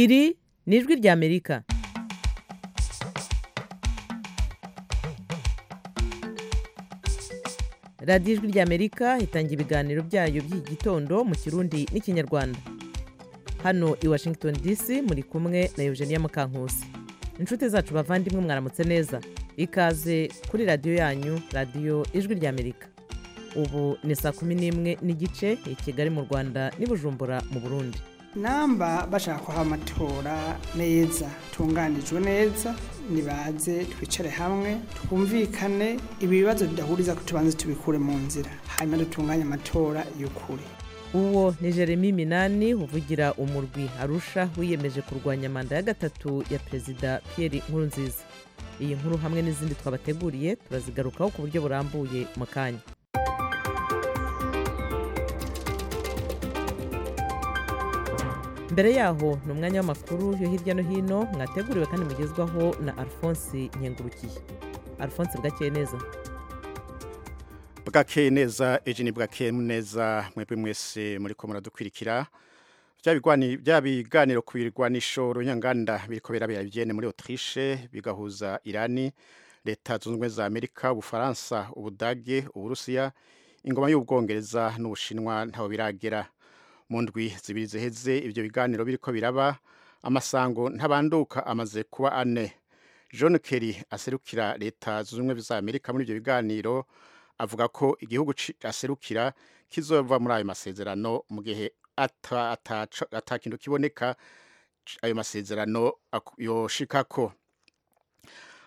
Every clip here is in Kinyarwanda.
iri ni ijwi ry'amerika radiyo ijwi ry'amerika itanga ibiganiro byayo by'iki gitondo mu kirundi n'ikinyarwanda hano i washington dc muri kumwe na eugenia mukankusi inshuti zacu bavandimwe mwaramutse neza ikaze kuri radiyo yanyu radiyo ijwi ry'amerika ubu ni saa kumi n'imwe n'igice i kigali mu rwanda n'i bujumbura mu burundi namba bashaka kuha amatora neza tunganijwe neza nibaze twicare hamwe twumvikane ibibazo bidahuriza ko tubanze tubikure mu nzira hanyuma dutunganye amatora y'ukuri uwo ni jeremy minani uvugira umurwi arusha wiyemeje kurwanya manda ya gatatu ya perezida pierre nkurunziza iyi nkuru hamwe n'izindi twabateguriye turazigarukaho ku buryo burambuye mu kanya mbere yaho ni umwanya w'amakuru yo hirya no hino mwateguriwe kandi mugezwaho na alphonse nkengurukiye alphonse bwakeye neza bwakeye neza ejeni bwakeye neza mwebwe mwese muri ko muradukwirikira bya biganiro ku birwanisho runyanganda biriko birabera bigene muri otirishe bigahuza irani leta zunze ubumwe za amerika ubufaransa ubudage uburusiya ingoma y'ubwongereza n'ubushinwa ntaho biragera mu ndwi zibiri ziheze ibyo biganiro biriko biraba amasango ntabanduka amaze kuba ane john kerry aserukira leta zunze ubumwe za amerika muri ibyo biganiro avuga ko igihugu aserukira kizova muri ayo masezerano mu gihe atakintu kiboneka ayo masezerano yoshikako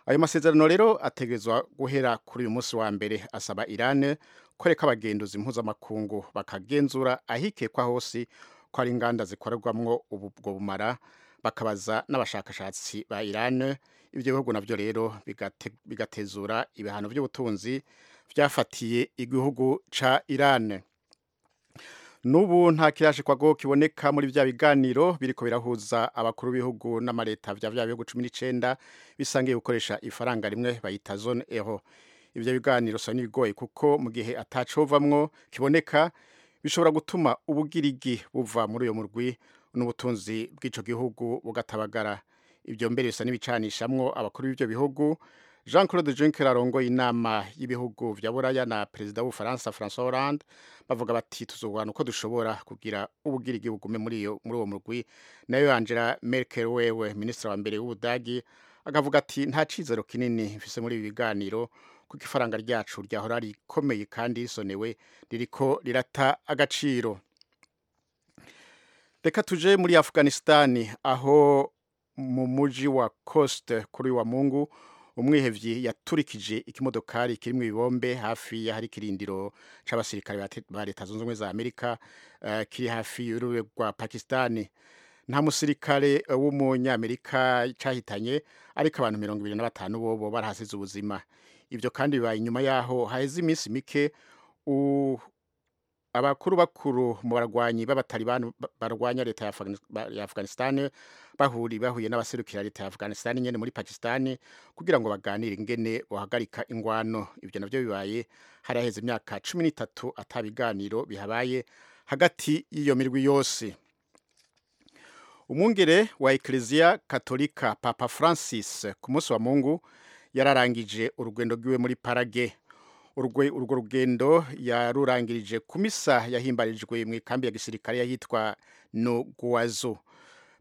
ayo masezerano rero ategezwa guhera kuri uyu munsi wa mbere asaba irane koreka abagenduzi mpuzamakungu bakagenzura ahikekwa hose ko ari inganda zikorerwamwo ubwo bumara bakabaza n'abashakashatsi ba irani ibyo bihugu nabyo rero bigatezura ibihano by'ubutunzi byafatiye igihugu ca irani n'ubu nta kirashikwago kiboneka muri bya biganiro biriko birahuza abakuru b'ibihugu n'amaleta bya bya bihugu cumi n'icenda bisangiye gukoresha ifaranga rimwe bayita zone euro ibyo biganiro usa n'ibigoye kuko mu gihe atacovamwo kiboneka bishobora gutuma ubugirigi buva muri uyo murwi n'ubutunzi bw'icyo gihugu bugatabagara ibyo mbere bisa n'ibicanishamwo abakuru b'ibyo bihugu jean claude juncker arongoye inama y'ibihugu bya buraya na perezida w'ubufaransa francois hollande bavuga bati tuzurwana uko dushobora kugira ubugirigi bugume muri uwo murwi nayo angela merkel wewe minisitiri wa mbere w'ubudagi akavuga ati nta cizero kinini mfise muri ibi biganiro kuko ifaranga ryacu ryahora rikomeye kandi risonewe ririko rirata agaciro reka tuje muri afuganisitani aho mu muji wa kosite kuri wa mungu umwihebyi yaturikije ikimodokari kiri mu ibombe hafi y'ahari ikirindiro c'abasirikare ba leta zunze ubumwe za amerika uh, kiri hafi y'urubibe rwa pakisitani nta musirikare w'umunyamerika cyahitanye ariko abantu mirongo ibiri na batanu bobo barahasize ubuzima ibyo kandi bibaye inyuma yaho haheze iminsi mike abakuru bakuru mu barwanyi b'abatalibani barwanya leta ya afganisitani bahuri bahuye n'abaserukira leta ya afganisitani nyine muri pakisitani kugira ngo baganire ingene bahagarika ingwano ibyo nabyo bibaye hari haheze imyaka cumi n'itatu atabiganiro bihabaye hagati y'iyo mirwi yose umwungere wa ekereziya katolika papa francis ku munsi wa mungu yararangije urugendo rwiwe muri parage urwo rugendo yarurangirije ku misa yahimbarijwe mu ikambi ya gisirikare yahitwa noguwazo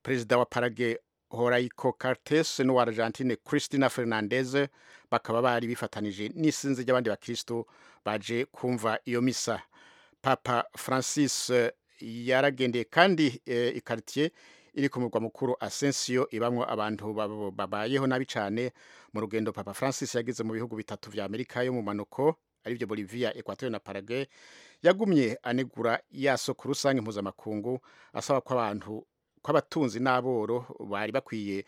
perezida wa parage horaiko cartes n'uwa argentine christina fernandez bakaba bari bifatanije n'isinzi ry'abandi bakristo baje kumva iyo misa papa francis yaragendeye kandi ikaritiye iri ku murwa mukuru asensiyo ibamwo abantu babayeho nabi cyane mu rugendo papa francis yageze mu bihugu bitatu vya amerika yo mu manuko aribyo bolivia equateur na paraguay yagumye anegura yaso ku rusange mpuzamakungu asaba ko abantu kw'abatunzi n'aboro bari bakwiye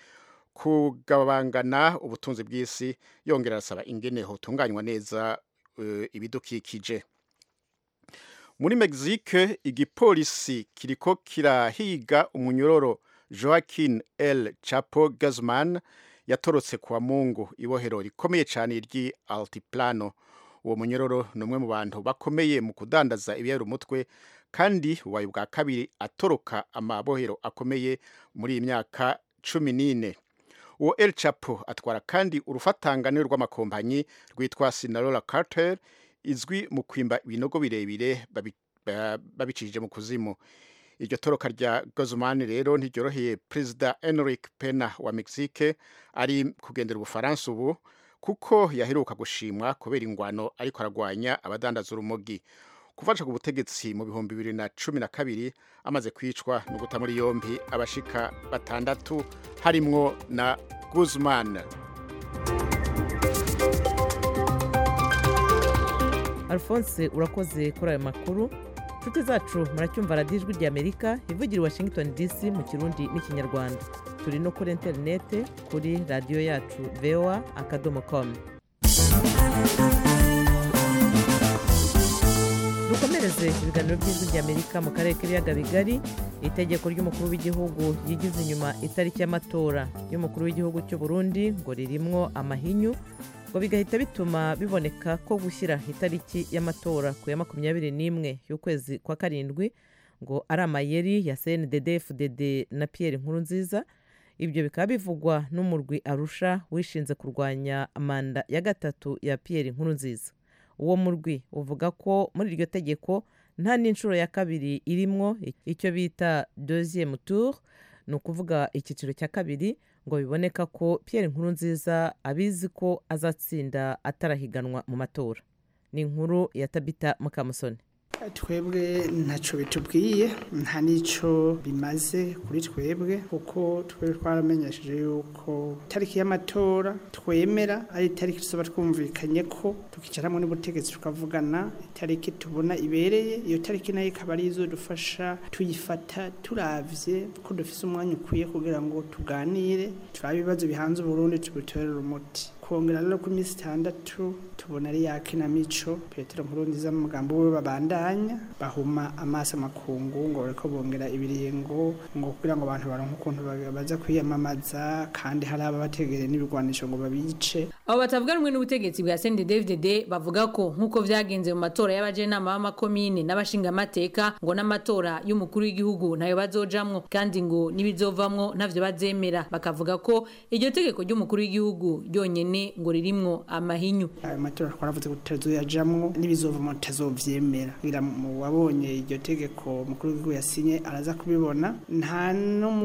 kugabangana ubutunzi bw'isi yongera arasaba ingene hotunganywa neza uh, ibidukikije muri mexique igipolisi kiriko kirahiga umunyororo joaquin el chapo guzman yatorotse kwa mungu ibohero rikomeye cyane ry'i altiplano uwo munyororo ni umwe mu bantu bakomeye mu kudandaza ibiyabira umutwe kandi ubaye ubwa kabiri atoroka amabohero akomeye muri iyi myaka cumi n'ine uwo El Chapo atwara kandi urufatangane rw'amakompanyi rwitwa Sinalola Cartel izwi mu kwimba ibinogo birebire babi- ba- babicishije mu kuzimu iryo toroka rya Guzman rero ntiryoroheye perezida Enrique Pena wa Mexique ari kugendera ubufaransa ubu kuko yaheruka gushimwa kubera ingwano ariko aragwanya abadandaza urumogi kufasha ku butegetsi mu bihumbi bibiri na cumi na kabiri amaze kwicwa no guta muri yombi abashika batandatu harimwo na Guzman alphonse urakoze kuri ayo makuru inshuti zacu muracyumva radiyo ijwi ry'amerika ivugira i washington dc mu kirundi n'ikinyarwanda turi no kuri interinete kuri radiyo yacu voa akadomo komu dukomereze ibiganiro by'ijwi ry'amerika mu karere k'ibiyaga bigari itegeko ry'umukuru w'igihugu yigize inyuma itariki y'amatora y'umukuru w'igihugu cy'u burundi ngo ririmwo amahinyu ngo bigahita bituma biboneka ko gushyira itariki y'amatora ku ya makumyabiri n'imwe y'ukwezi kwa karindwi ngo ari amayeri ya cndd fdd na pierre nkurunziza ibyo bikaba bivugwa n'umurwi arusha wishinze kurwanya manda ya gatatu ya pierre nkurunziza uwo murwi uvuga ko muri iryo tegeko nta n'inshuro ya kabiri irimwo icyo bita deuxième tour ni ukuvuga icyiciro cya kabiri ngo biboneka ko Pierre Nkurunziza abizi ko azatsinda atarahiganwa mu matora ni inkuru ya Tabita Mukamusoni twebwe ntacyo bitubwiye nta n'icyo bimaze kuri twebwe kuko twebwe twaramenyesheje yuko itariki y'amatora twemera ari itariki tuba twumvikanye ko tukicara hamwe n'ubutegetsi tukavugana itariki tubona ibereye iyo tariki nayo ikaba ari izo dufasha tuyifata turabye ko dufite umwanya ukwiye kugira ngo tuganire turabe ibibazo bihanze uburundi tubitorere umuti kongera rero ku minsi itandatu tubona ari ya kinamico petero nkurunziza mu mugambo we babandanya bahuma amaso amakungu ngo bareko bongera ibiringo ngo kugira ngo abantu baronke ukuntu ba- baza kwiyamamaza kandi hari ababategereye n'ibigwanisho ngo babice abo batavuga rumwe n'ubutegetsi bwa CNDD-FDD bavuga ko nk'uko byagenze mu matora y'abajenama b'amakomine n'abashingamateka ngo n'amatora y'umukuru w'igihugu ntayo bazojamwo kandi ngo n'ibizovamwo ntavyo bazemera bakavuga ko iryo tegeko ry'umukuru w'igihugu ryonyene ngo ririmwo amahinyu ayo matora twaravuze ko tutazoyajamwo n'ibizovamo tutazovyemera kugira mu wabonye iryo tegeko mukuru w'igihugu yasinye araza kubibona nta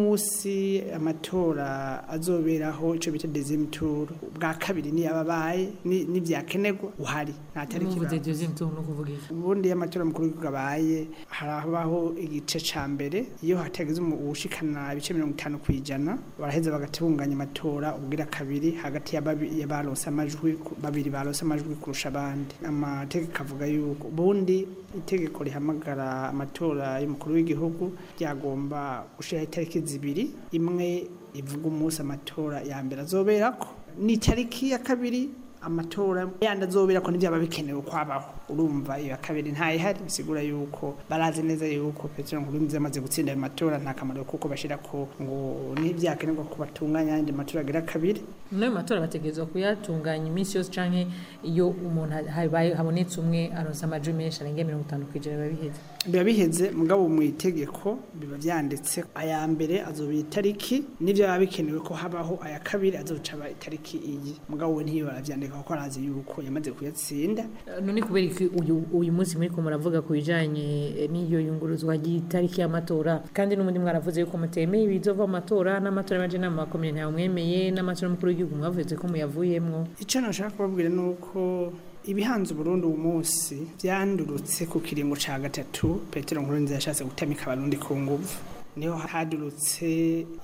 n'umunsi amatora azoberaho ico bita deuxième tour bwa kabiri niyo ababaye n'ivyakenerwa uhari nta tariki ibaho. ubundi iyo amatora mukuru w'igihugu abaye harabaho igice ca mbere iyo hatagize umu- uwushikana ibice mirongo itanu ku ijana baraheza bagatunganya amatora ubwira kabiri hagati ya babi- ya baronse amajwi ku- babiri baronse amajwi kurusha abandi amategeko avuga yuko ubundi itegeko rihamagara amatora y'umukuru w'igihugu ryagomba gushiraho itariki zibiri imwe ivuga umunsi amatora ya mbere azoberako n'itariki ya kabiri amatora yandi azobera ko n'ibyaba bikenewe kwabaho urumva iyo ya kabiri ntayihari bisigura yuko barazi neza yuko petero nkurunziza amaze gutsinda ayo matora nta kamaro kuko bashyira ko ngo n'ibyakenerwa ko batunganya ayandi matora agira kabiri n'ayo matora bategerezwa kuyatunganya iminsi yose cyangwa iyo umuntu habaye habonetse umwe aronsa amajwi menshi arenga mirongo itanu ku ijana biba biheze biba biheze mugabo mu itegeko biba byanditse aya mbere azobera itariki n'ibyo biba bikenewe ko habaho aya kabiri azoca aba itariki iyi mugabo we ntiyo barabyandika kuko arazi yuko yamaze kuyatsinda none kubera iki uyu uyu munsi muri ko muravuga ku bijyanye eh, n'iyo yunguruzwa ry'itariki y'amatora kandi n'ubundi mwaravuze yuko mutemeye ibizova amatora n'amatora y'abaje n'ama makomeye ntawe mwemeye n'amatora y'umukuru w'igihugu mwavuze ko muyavuyemo icyo nashaka kubabwira ni uko ibihanze burundu uwo munsi byandurutse ku kiringo cya gatatu petero nkurunziza yashatse gutamika abarundi ku nguvu niho hadurutse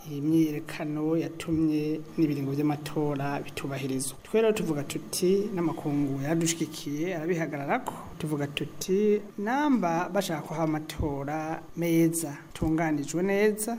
iyi myiyerekano yatumye n'ibiringo by'amatora bitubahirizwa twe rero tuvuga tuti n'amakungu yaradushigikiye arabihagarara ko tuvuga tuti namba bashaka ko haba amatora meza atunganijwe neza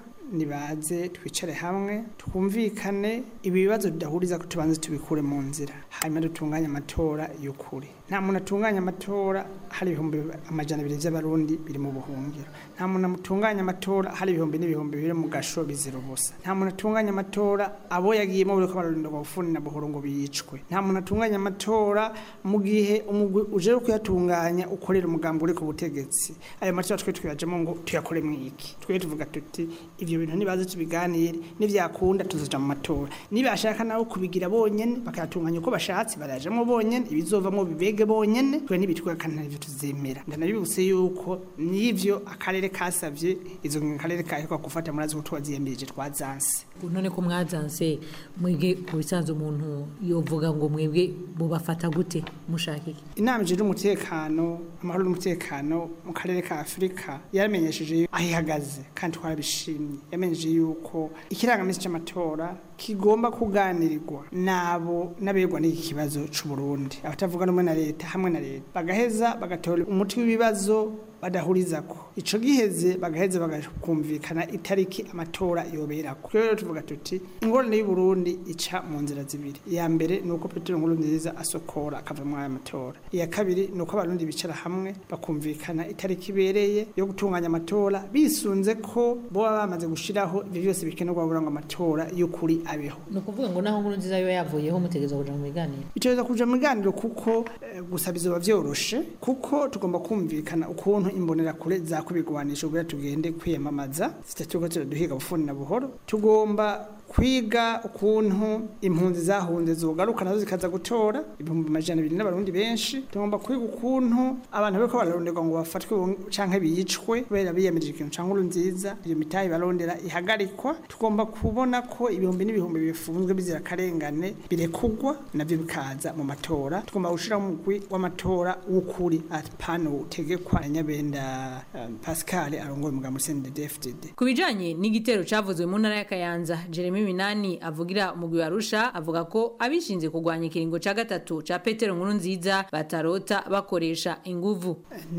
nibaze twicare hamwe twumvikane ibi bibazo tudahuriza ko tubanze tubikure mu nzira hanyuma dutunganye amatora y'ukuri nta muntu atunganya amatora hari ibihumbi amajana abiri by'abarundi biri mu buhungiro nta muntu atunganya amatora hari ibihumbi n'ibihumbi biri mu gasho bizira ubusa nta muntu atunganya amatora abo yagiyemo buri ko abarundi bafuni na buhoro ngo biyicwe nta muntu atunganya amatora mu gihe umugwi uje kuyatunganya ukorera umugambi uri ku butegetsi ayo matora twe tuyajemo ngo tuyakore mu iki twe tuvuga tuti ibyo bintu nibaze tubiganire n'ibyakunda tuzaja mu matora nibashaka nawe kubigira bonyene bakayatunganya uko bashatse barajemo bonyene ibizovamo bibe mbega bonyene twe nibitwakana ivyo tuzemera ndanabibutse yuko nivyo akarere kasavye izo akarere kahekwa gufata murazi ko twaziyemeje twazanse none ko mwazanse mwebwe ku bisanzwe umuntu yovuga ngo mwebwe mubafata gute mushaka iki inama ijejwe umutekano amahoro n'umutekano mu karere ka afurika yaramenyesheje aho ihagaze kandi twarabishimye yamenyesheje yuko ikirangamisi c'amatora kigomba kuganirirwa nabo n'abegwa n'iki kibazo c'uburundi abatavuga rumwe na leta hamwe na leta bagaheza bagatora umuti w'ibibazo badahurizako ico giheze bagaheza bagakumvikana itariki amatora yoberako rero rero tuvuga tuti ingorane y'uburundi ica mu nzira zibiri iya mbere ni uko petero nkuru nziza asokora akava muri aya matora iya kabiri ni uko abarundi bicara hamwe bakumvikana itariki ibereye yo gutunganya amatora bisunze ko boba bamaze gushiraho ivyo vyose bikenerwa kugira ngo amatora y'ukuri abeho ni ukuvuga ngo naho nkuru nziza yo yavuyeho mutegereza kuja mu biganiro biteza kuja mu biganiro kuko eh, gusa bizoba vyoroshe kuko tugomba kumvikana ukuntu imbonerakure zakwibigwanisha kugira tugende kwiyamamaza zitatuko turaduhiga bufuni na buhoro tugomba kwiga ukuntu impunzi zahunze zogaruka nazo zikaza gutora ibihumbi amajana abiri n'abarundi benshi tugomba kwiga ukuntu abantu bariko bararonderwa ngo bafatwe bong- canke bicwe kubera biyemeje ikintu canke uru nziza iyo mitahe barondera ihagarikwa tugomba kubona ko ibihumbi n'ibihumbi bifunzwe bizira akarengane birekugwa navyo bikaza mu matora tugomba gushira umugwi w'amatora w'ukuri apana utegekwa na nyabenda um, pascal arongoye umugambi sendedfdd ku bijanye n'igitero cavuzwe mu ntara ya kayanza jeremy minani avugira umugwi wa arusha avuga ko abishinze kurwanya ikiringo ca gatatu ca petero nkuru nziza batarota bakoresha inguvu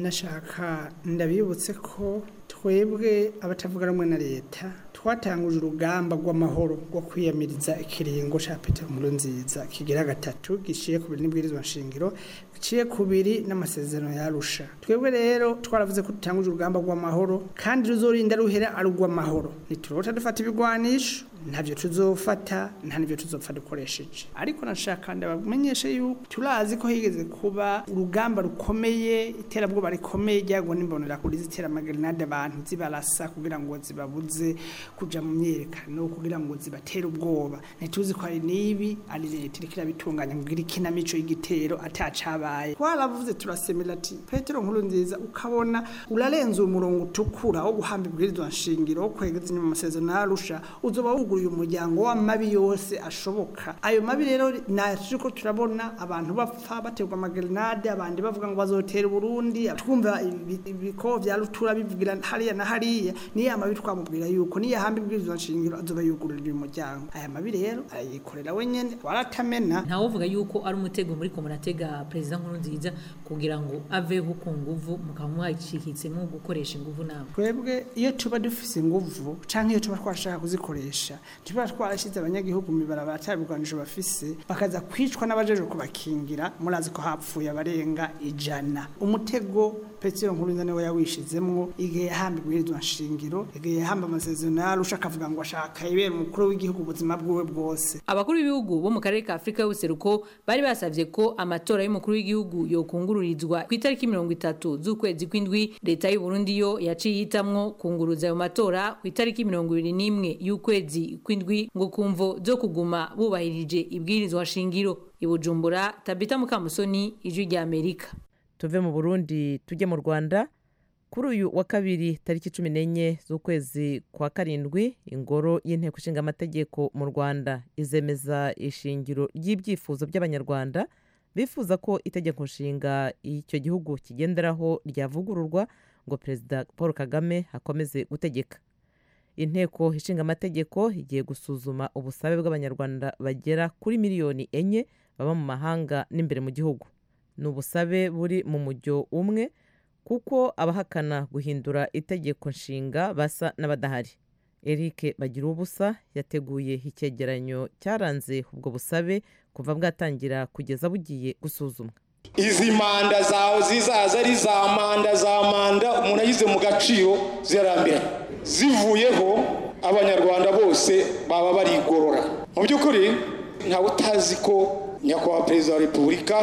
nashaka ndabibutse ko twebwe abatavuga rumwe na leta twatanguje urugamba rw'amahoro rwo kwiyamiriza ikiringo cya petero nziza kigira gatatu giciye ku biri n'ibwirizwa nshingiro giciye ku biri n'amasezerano yarusha twebwe rero twaravuze ko dutanguje urugamba rw'amahoro kandi ruzorinda ruhera ari urw'amahoro ntiturota dufata ibigwanisho ntabyo tuzofata nta n'ibyo tuzopfa dukoresheje ariko nashaka ndabamenyesha yuko turazi ko higeze kuba urugamba rukomeye iterabwoba rikomeye ryago n'imbonerakure ziteramagirinade abantu zibarasa kugira ngo zibabuze kuja mu myerekano kugira ngo zibatere ubwoba ntituzi ko hari n'ibi ari leta iriko irabitunganya kugira ikinamico y'igitero atacabaye twaravuze turasemera ati petero nkuru nziza ukabona urarenze umurongo utukura wo guhamba ibwirizwa nshingiro wo kwegeza inyuma amasezerano yarusha uzoba wugu yuguruye umuryango w'amabi yose ashoboka ayo mabi rero naje ko turabona abantu bapfa baterwa amagerenade abandi bavuga ngo bazotera Burundi twumva ibi- ibiko vya rutura bivugira hariya na hariya niyo amabi twamubwira yuko niyo hamba ibwirizwa nshingiro azoba yugurura uyu muryango aya mabi rero arayikorera wenyene waratamena ntawuvuga yuko ari umutego muri ko muratega perezida nkuru nziza kugira ngo aveho ku nguvu mukaba mwacikitsemo gukoresha inguvu nawe twebwe iyo tuba dufise inguvu canke iyo tuba twashaka kuzikoresha tuba twarashize abanyagihugu mu mibarabara ata bigwanisho bafise bakaza kwicwa n'abajejwe kubakingira murazi ko hapfuye abarenga ijana umutego petero nkuru nziza niwe yawishizemwo igihe yahamba ibwirizwa nshingiro igihe yahamba amasezerano yarusha akavuga ngo ashaka ibera umukuru w'igihugu ubuzima bwiwe bwose abakuru b'ibihugu bo mu karere ka afurika y'ubuseruko bari basavye ko amatora y'umukuru w'igihugu yokungururizwa ku itariki mirongo itatu z'ukwezi kw'indwi leta y'u Burundi yo yaciye ihitamwo kunguruza ayo matora ku itariki mirongo ibiri n'imwe y'ukwezi kw'indwi ngo kumvo zo kuguma bubahirije ibwirizwa shingiro i bujumbura tabita mukamusoni ijwi rya amerika tuve mu burundi tujye mu rwanda kuri uyu wa kabiri tariki cumi n'enye z'ukwezi kwa karindwi ingoro y'inteko ishinga amategeko mu rwanda izemeza ishingiro ry'ibyifuzo by'abanyarwanda bifuza ko itegeko nshinga icyo gihugu kigenderaho ryavugururwa ngo perezida paul kagame akomeze gutegeka inteko ishinga amategeko igiye gusuzuma ubusabe bw'abanyarwanda bagera kuri miliyoni enye baba mu mahanga n'imbere mu gihugu ni ubusabe buri mu mujyo umwe kuko abahakana guhindura itegeko nshinga basa n'abadahari eric bagira ubusa yateguye icyegeranyo cyaranze ubwo busabe kuva bwatangira kugeza bugiye gusuzumwa izi manda zawe zizaza ari za manda za manda umuntu ayize mu gaciro zirarambiranye zivuyeho abanyarwanda bose baba barigorora mu by'ukuri ntawe utazi ko nyakubahwa perezida wa repubulika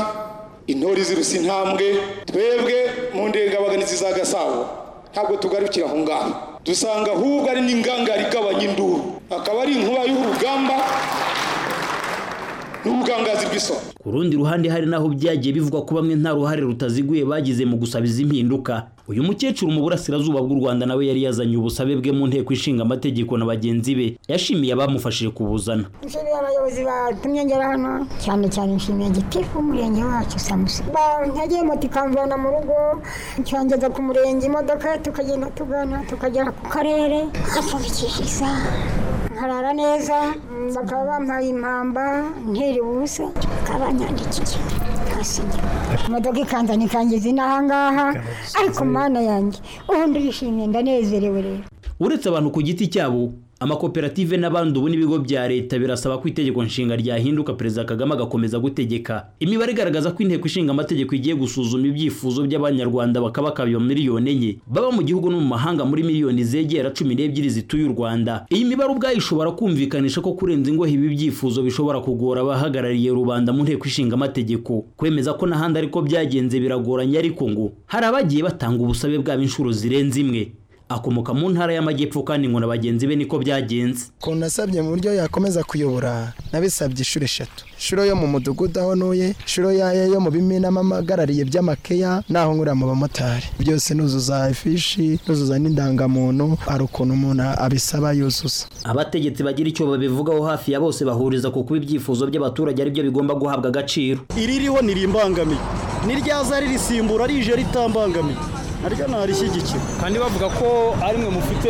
intori z'irusi intambwe twebwe mu ndengabaganizi za gasabo ntabwo tugarukira aho ngaho dusanga ahubwo ari n'ingangari igabanya induru akaba ari inkuba y'urugamba n'ubugangazi bw'isoko ku rundi ruhande hari naho byagiye bivugwa ko bamwe nta ruhare rutaziguye bagize mu gusaba izi mpinduka uyu mukecuru mu burasirazuba bw'u rwanda nawe yari yazanye ubusabe bwe mu nteko ishinga amategeko na bagenzi be yashimiye abamufashije kubuzana nshimiye abayobozi batumye ngera hano cyane cyane nshimiye gitifu w'umurenge wacu samusi bantegeye moto ikamvana mu rugo ncangeza ku murenge imodoka tukagenda tugana tukagera ku karere nkapfundikishiriza nkarara neza bakaba bampaye impamba ntiri ubusa bakaba banyandikiye imodoka ikanzana ikangiza inahangaha ariko mana yanjye ubu ndishimye ndanezerewe rero uretse abantu ku giti cyabo amakoperative n'abandi ubu n'ibigo bya leta birasaba ko itegeko nshinga ryahinduka perezida kagame agakomeza gutegeka imibare igaragaza ko inteko ishinga amategeko igiye gusuzuma ibyifuzo by'abanyarwanda bakabakaba miliyoni enye baba mu gihugu no mu mahanga muri miliyoni zegera cumi n'ebyiri zituye u rwanda iyi mibare ubwayo ishobora kumvikanisha ko kurenza ingohe ibi byifuzo bishobora kugora abahagarariye rubanda mu nteko ishinga amategeko kwemeza ko n'ahandi ariko byagenze biragoranye ariko ngo hari abagiye batanga ubusabe bwabo inshuro zirenze imwe akomoka mu ntara y'amajyepfo kandi ngo na bagenzi be niko byagenze ukuntu nasabye mu buryo yakomeza kuyobora nabisabye inshuro eshatu inshuro yo mu mudugudu aho ntuye inshuro yayo yo mu bimina amagarariye by'amakeya naho nkura mu bamotari byose nuzuza ifishi nuzuza n'indangamuntu hari ukuntu umuntu abisaba yuzuza abategetsi bagira icyo babivugaho hafi ya bose bahuriza ku kuba ibyifuzo by'abaturage aribyo bigomba guhabwa agaciro iririho ntirimbangamiye niryaza ririsimbura rije ritambangamiye naryo ntarishyigikira kandi bavuga ko arimwe mufite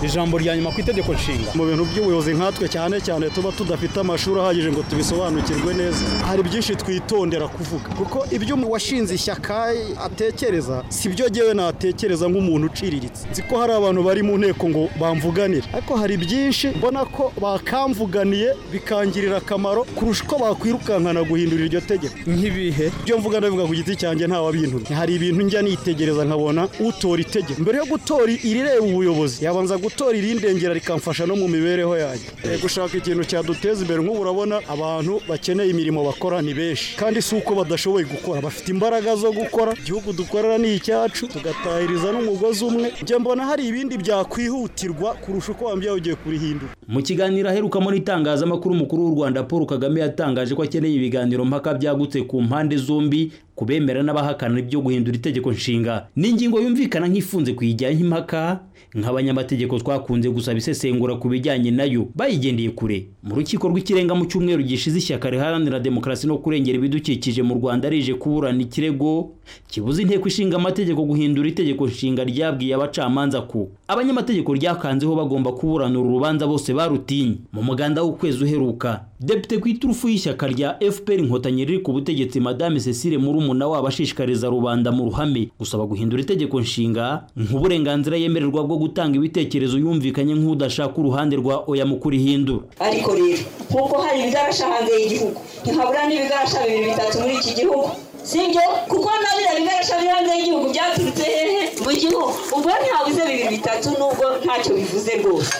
ijambo rya nyuma ku itegeko nshinga mu bintu by'ubuyobozi nkatwe cyane cyane tuba tudafite amashuri ahagije ngo tubisobanukirwe neza hari byinshi twitondera kuvuga kuko ibyo washinze ishyaka atekereza si byo ngewe natekereza nk'umuntu uciriritse nzi ko hari abantu bari mu nteko ngo bamvuganire ariko hari byinshi mbona ko bakamvuganiye bikangirira akamaro kurusha uko bakwirukankana guhindura iryo tegeko nk'ibihe byo mvuga ndabivuga ku giti cyanjye wabintumye hari ibintu njya nitegereza nkabona utora itegeko mbere yo gutora irireba ubuyobozi yabanza gutora gutora irindengera rikamfasha no mu mibereho yanjye gushaka ikintu cyaduteza imbere nk'ubu urabona abantu bakeneye imirimo bakora ni benshi kandi si uko badashoboye gukora bafite imbaraga zo gukora igihugu dukorera ni icyacu tugatahiriza n'umugozi umwe njye mbona hari ibindi byakwihutirwa kurusha uko wambye ugiye kurihindura mu kiganiro aheruka muri itangazamakuru umukuru w'u rwanda paul kagame yatangaje ko akeneye ibiganiro mpaka byagutse ku mpande zombi kubemera n'abahakana ibyo guhindura itegeko nshinga ni ingingo yumvikana nk'ifunze kuyijyanye impaka nk'abanyamategeko twakunze gusaba isesengura ku bijyanye nayo bayigendeye kure mu rukiko rw'ikirenga mu cyumweru gishize ishyaka riharanira demokarasi no kurengera ibidukikije mu rwanda rije kuburana ikirego kibuze inteko ishinga amategeko guhindura itegeko nshinga ryabwiye abacamanza ko abanyamategeko ryakanzeho bagomba kuburanura urubanza bose barutinye mu muganda w'ukwezi uheruka depite ku iturufu y'ishyaka rya fpr inkotanyi riri ku butegetsi madame cecile murumuna wabo ashishikariza rubanda mu ruhame gusaba guhindura itegeko nshinga nk'uburenganzira yemererwa bwo gutanga ibitekerezo yumvikanye nk'udashaka uruhande rwa oya mu kurihindura ariko rero nk'uko hari ibigarasha hanze y'igihugu ntihabura n'ibigarasha bibiri bitatu muri iki gihugu sibyo kuko na biriya bigarasha biri hanze y'igihugu byaturutse hehe mu gihugu ubwo ntihabuze bibiri bitatu nubwo ntacyo bivuze rwose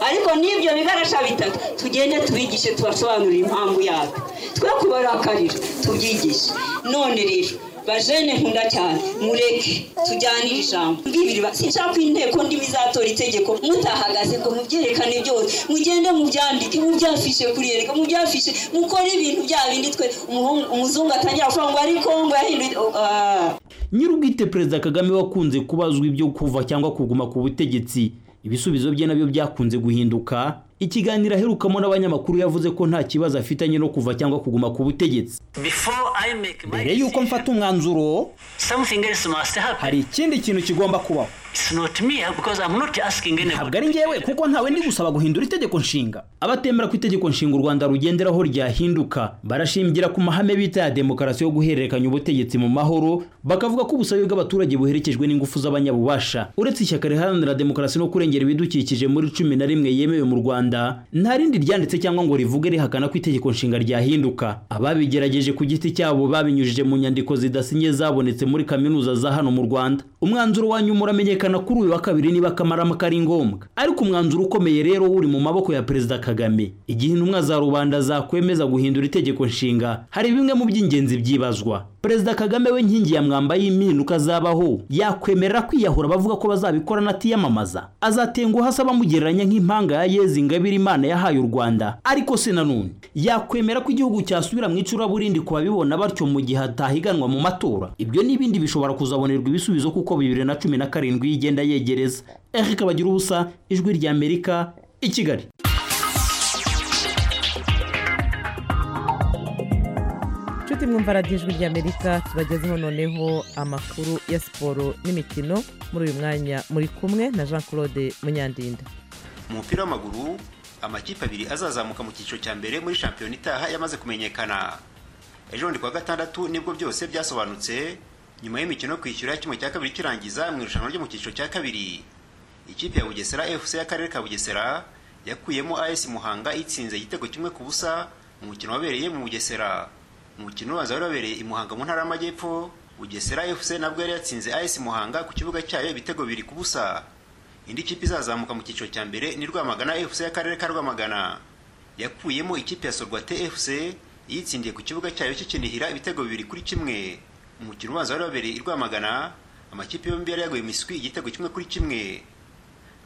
ariko n'ibyo bigarasha bitatu tugende tubigishe tubasobanurire impamvu yabyo twe kubarakarira tubyigishe none rero bajene nkunda cyane mureke tujyanire ijambo mbibiri sinshaka inteko ndimi izatora itegeko mutahagaze ngo mubyerekane byose mugende mubyandike mubyafishe kuriyereka mubyafishe mukore ibintu bya bindi twe umuzungu atangira kuvuga ngo ari kongo yahinduye nyir'ubwite perezida kagame wakunze kubazwa ibyo kuva cyangwa kuguma ku butegetsi ibisubizo bye nabyo byakunze guhinduka ikiganiro aherukamo n'abanyamakuru yavuze ko nta kibazo afitanye no kuva cyangwa kuguma ku butegetsi mbere y'uko mfata umwanzuro hari ikindi kintu kigomba kubaho ntabwo ari ngewe kuko ntawe ndi gusaba guhindura itegeko nshinga abatemera ko itegeko nshinga u rwanda rugenderaho ryahinduka barashingira ku mahame bita ya demokarasi yo guhererekanya ubutegetsi mu mahoro bakavuga ko ubusabe bw'abaturage buherekejwe n'ingufu z'abanyabubasha uretse ishyaka riharanira demokarasi no kurengera ibidukikije muri cumi na rimwe yemewe mu rwanda Rwanda nta rindi ryanditse cyangwa ngo rivuge rihakana ko itegeko nshinga ryahinduka ababigerageje ku giti cyabo babinyujije mu nyandiko zidasinye zabonetse muri kaminuza za hano mu Rwanda umwanzuro wa nyuma uramenyekana kuri uyu wa kabiri niba kamarama kari ngombwa ariko umwanzuro ukomeye rero uri mu maboko ya perezida Kagame igihe intumwa za rubanda zakwemeza guhindura itegeko nshinga hari bimwe mu by'ingenzi byibazwa perezida Kagame we nkingi ya mwamba y'impinduka zabaho yakwemerera kwiyahura abavuga ko bazabikora anatiyamamaza azatenguha asa bamugereranya nk'impanga ya Yezi Ngabire Imana yahaye u Rwanda ariko se nanone yakwemera ko igihugu cyasubira mu icuraburindi ku babibona batyo mu gihe hatahiganwa mu matora ibyo n'ibindi bishobora kuzabonerwa ibisubizo kuko bibiri na cumi na karindwi yigenda yegereza Eric Bagira ubusa ijwi rya Amerika i Kigali inshuti mwumva radiyo ijwi ry'amerika tubagezeho noneho amakuru ya siporo n'imikino muri uyu mwanya muri kumwe na jean claude munyandinda mu mupira w'amaguru amakipe abiri azazamuka mu cyiciro cya mbere muri shampiyona itaha yamaze kumenyekana ejo bundi kuwa gatandatu nibwo byose byasobanutse nyuma y'imikino yo kwishyura kimwe cya kabiri kirangiza mu irushanwa ryo mu cyiciro cya kabiri ikipe ya bugesera fc y'akarere ka bugesera yakuyemo as muhanga itsinze igitego kimwe ku busa mu mukino wabereye mu bugesera umukino ubanza wari wabereye i muhanga mu ntara y'amajyepfo bugesera fc nabwo yari yatsinze as muhanga ku kibuga cyayo ibitego bibiri ku busa indi kipe izazamuka mu cyiciro cya mbere ni rwamagana fc y'akarere ka rwamagana yakuyemo ikipe ya sorwate fc yitsindiye ku kibuga cyayo cy'ikinihira ibitego bibiri kuri kimwe umukino ubanza wari wabereye i rwamagana amakipe yombi yari yaguye imiswi igitego kimwe kuri kimwe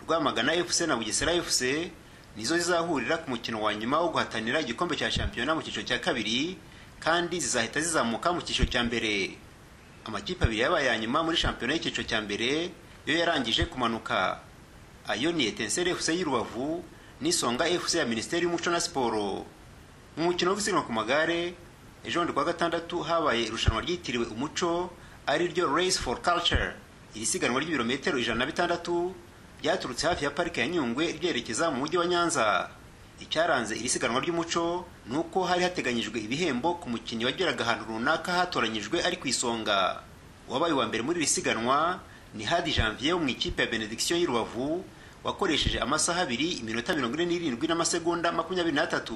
rwamagana fc na bugesera fc nizo zizahurira ku mukino wa nyuma wo guhatanira igikombe cya shampiyona mu cyiciro cya kabiri kandi zizahita zizamuka mu cyiciro cya mbere amakipe abiri yabaye ya nyuma muri shampiyona y'icyiciro cya mbere yo yarangije kumanuka ayo ni etenseri fc y'urubavu n'isonga fc ya minisiteri y'umuco na siporo mu mukino wo gusiganwa ku magare ejo bundi kuwa gatandatu habaye irushanwa ryitiriwe umuco ari ryo race for culture iri siganwa ry'ibirometero ijana na bitandatu byaturutse hafi ya parike ya nyungwe ryerekeza mu mujyi wa nyanza icyaranze iri siganwa ry'umuco ni uko hari hateganyijwe ibihembo ku mukinnyi wageraga ahantu runaka hatoranyijwe ari ku isonga uwabaye uwa mbere muri iri siganwa ni hadi janvier wo mu ikipe ya benediction y'urubavu wakoresheje amasaha abiri iminota mirongo ine n'irindwi n'amasegonda makumyabiri n'atatu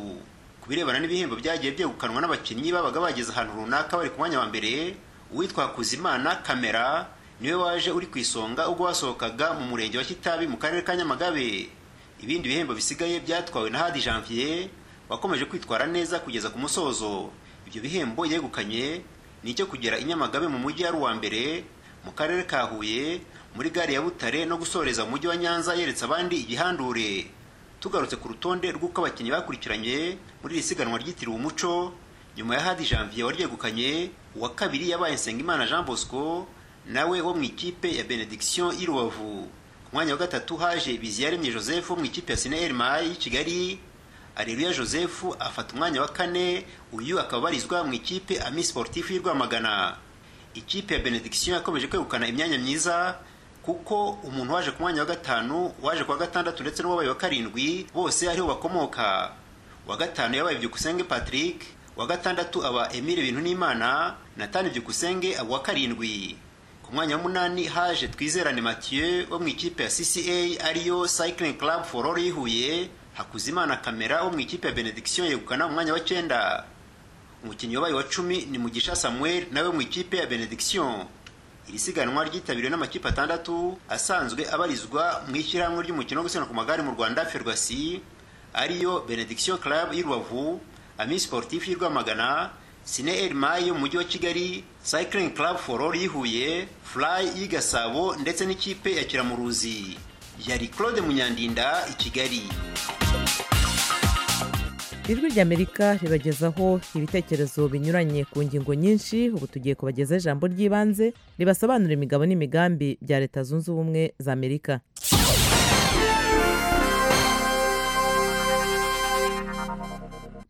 ku birebana n'ibihembo byagiye byegukanwa n'abakinnyi babaga bageze ahantu runaka bari ku mwanya wa mbere uwitwa hakuzimana kamera niwe waje uri ku isonga ubwo wasohokaga mu murenge wa kitabi mu karere ka nyamagabe ibindi bihembo bisigaye byatwawe na hadi janvier wakomeje kwitwara neza kugeza ku musozo ibyo bihembo yegukanye ni icyo kugera i nyamagabe mu mujyi ari uwa mbere mu karere ka huye muri gare ya butare no gusoreza umujyi wa nyanza yeretse abandi igihandure tugarutse ku rutonde rw'uko abakinnyi bakurikiranye muri iri siganwa ryitiriwe umuco nyuma ya hadi janvier waryegukanye uwa kabiri yabaye nsengimana jean bosco nawe wo mu ikipe ya benediction y'irubavu mwanya wa gatatu haje biziyaremye joseph wo mu ikipe ya sineri mayi y'i kigali areruya joseph afata umwanya wa kane uyu akaba abarizwa mu ikipe ami sportif y'i rwamagana ikipe ya benediction yakomeje kwegukana imyanya myiza kuko umuntu waje ku mwanya wa gatanu waje ku wa gatandatu ndetse n'uwabaye wa karindwi bose ariho bakomoka wa gatanu yabaye byukusenge patrick wa gatandatu aba emile bintu n'imana natani byukusenge aba uwa karindwi umwanya munani haje twizerane mathieu wo mu ikipe ya cca ariyo cycling club for all ihuye hakuzimana kamera wo mu ikipe ya benediction yegukana umwanya wa cyenda umukinnyi wabaye wa cumi ni mugisha samuel nawe mu ikipe ya benediction iri siganwa ryitabiriwe n'amakipe atandatu asanzwe abarizwa mu ishyirahamwe ry'umukino wo gusiganwa ku magare mu rwanda ferwasi ariyo benediction club y'urubavu ami sportif y'i rwamagana sine mayi yo mu mujyi wa kigali cycling club for all y'ihuye fly y'i gasabo ndetse n'ikipe ya kiramuruzi yari claude munyandinda i kigali ijwi ry'amerika ribagezaho ibitekerezo binyuranye ku ngingo nyinshi ubu tugiye kubagezaho ijambo ry'ibanze ribasobanura imigabo n'imigambi bya leta zunze ubumwe za amerika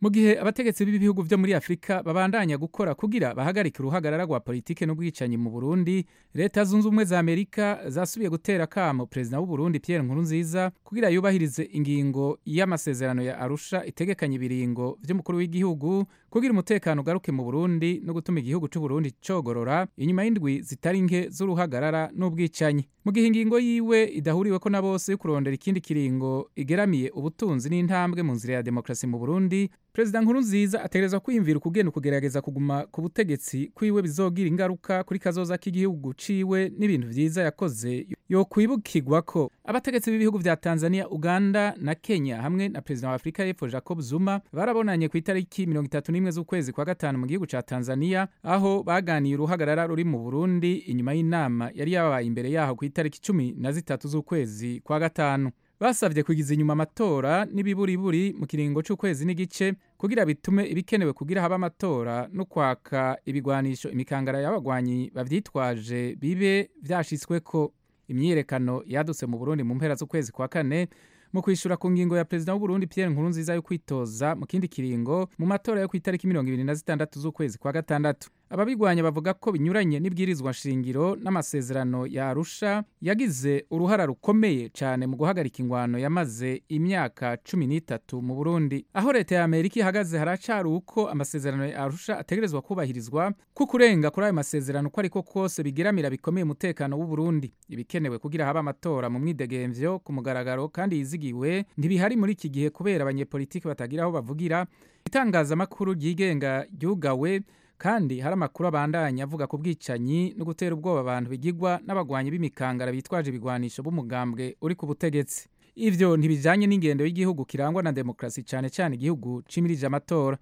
mu gihe abategetsi b'ibihugu byo muri afurika babandanya gukora kugira bahagarike uruhagarara rwa politiki n'ubwicanyi mu burundi leta zunze ubumwe za amerika zasubiye gutera akamo perezida w'uburundi pierre nkurunziza kugira yubahirize ingingo y'amasezerano ya arusha itegekanya ibiringo by'umukuru w'igihugu kugira umutekano ugaruke mu burundi no gutuma igihugu cy'uburundi cogorora inyuma y'indwi zitari nke z'uruhagarara n'ubwicanyi mu mu gihe ingingo yiwe idahuriweko na bose yo kurondera ikindi kiringo igeramiye ubutunzi n'intambwe mu nzira ya demokarasi mu burundi perezida nkurunziza ategerezwa kwiyumvira ukugenda ukugerageza kuguma ku butegetsi kwiwe bizogira ingaruka kuri kazoza k'igihugu ciwe n'ibintu vyiza yakoze yo kwibukirwa ko abategetsi b'ibihugu vya tanzania uganda na kenya hamwe na perezida wa afurika y'epfo jacob zuma barabonanye ku itariki mirongo itatu n'imwe z'ukwezi kwa gatanu mu gihugu ca tanzania aho baganiye uruhagarara ruri mu burundi inyuma y'inama yari yabaye imbere yaho ku itariki cumi na zitatu z'ukwezi kwa gatanu basabye kugiza inyuma amatora n'ibiburiburi mu kiringo cy'ukwezi n'igice kugira bitume ibikenewe kugira haba amatora no kwaka ibigwanisho imikangara y'abagwanyi bavyitwaje bibe vyashitsweko imyiyerekano yadutse mu burundi mu mpera z'ukwezi kwa kane mu kwishura ku ngingo ya perezida w'uburundi pierre nkurunziza yo kwitoza mu kindi kiringo mu matora yo ku itariki mirongo ibiri na zitandatu z'ukwezi kwa gatandatu ababigwanya bavuga ko binyuranye n'ibwirizwa nshingiro n'amasezerano ya arusha yagize uruhara rukomeye cyane mu guhagarika ingwano yamaze imyaka cumi n'itatu mu burundi aho leta ya amerika ihagaze haracari uko amasezerano ya arusha ategerezwa kubahirizwa ko kurenga kuri ayo masezerano uko ariko kose bigeramira bikomeye umutekano w'uburundi ibikenewe kugira habe amatora mu mwidegemvyo ku mugaragaro kandi yizigiwe ntibihari muri iki gihe kubera abanyepolitiki batagira aho bavugira itangazamakuru ryigenga ryugawe kandi hari amakuru abandanya avuga ku bwicanyi no gutera ubwoba abantu bigigwa n'abagwanyi b'imikangara bitwaje ibigwanisho b'umugambwe uri ku butegetsi ivyo ntibijanye n'ingendo y'igihugu kirangwa na demokarasi cane cane igihugu cimirije amatora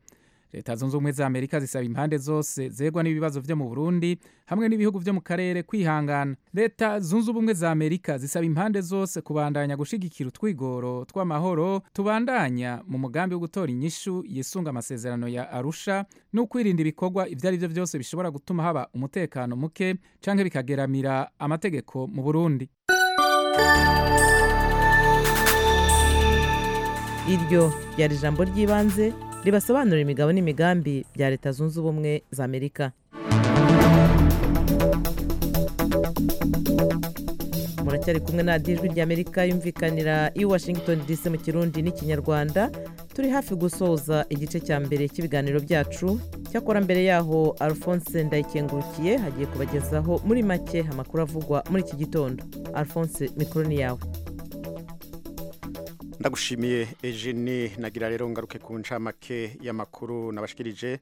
leta zunze ubumwe za amerika zisaba impande zose zegwa n'ibibazo vyo mu burundi hamwe n'ibihugu vyo mu karere kwihangana leta zunze ubumwe za amerika zisaba impande zose kubandanya gushigikira utwigoro tw'amahoro tubandanya mu mugambi wo gutora inyishu yisunga amasezerano ya arusha no kwirinda ibikorwa ivyo ari vyo vyose bishobora gutuma haba umutekano muke canke bikageramira amategeko mu burundi iryo ryari ijambo ry'ibanze ribasobanurira imigabo n'imigambi bya leta zunze ubumwe za amerika muracyari kumwe na dijwi ry'amerika yumvikanira i washington dc mu kirundi n'ikinyarwanda turi hafi gusoza igice cya mbere cy'ibiganiro byacu cyakora mbere yaho alphonse ndayikengurukiye hagiye kubagezaho muri make amakuru avugwa muri iki gitondo alphonse mikoro ni yawe ndagushimiye Eugene nagira rero ngaruke ku ncamake y'amakuru nabashikirije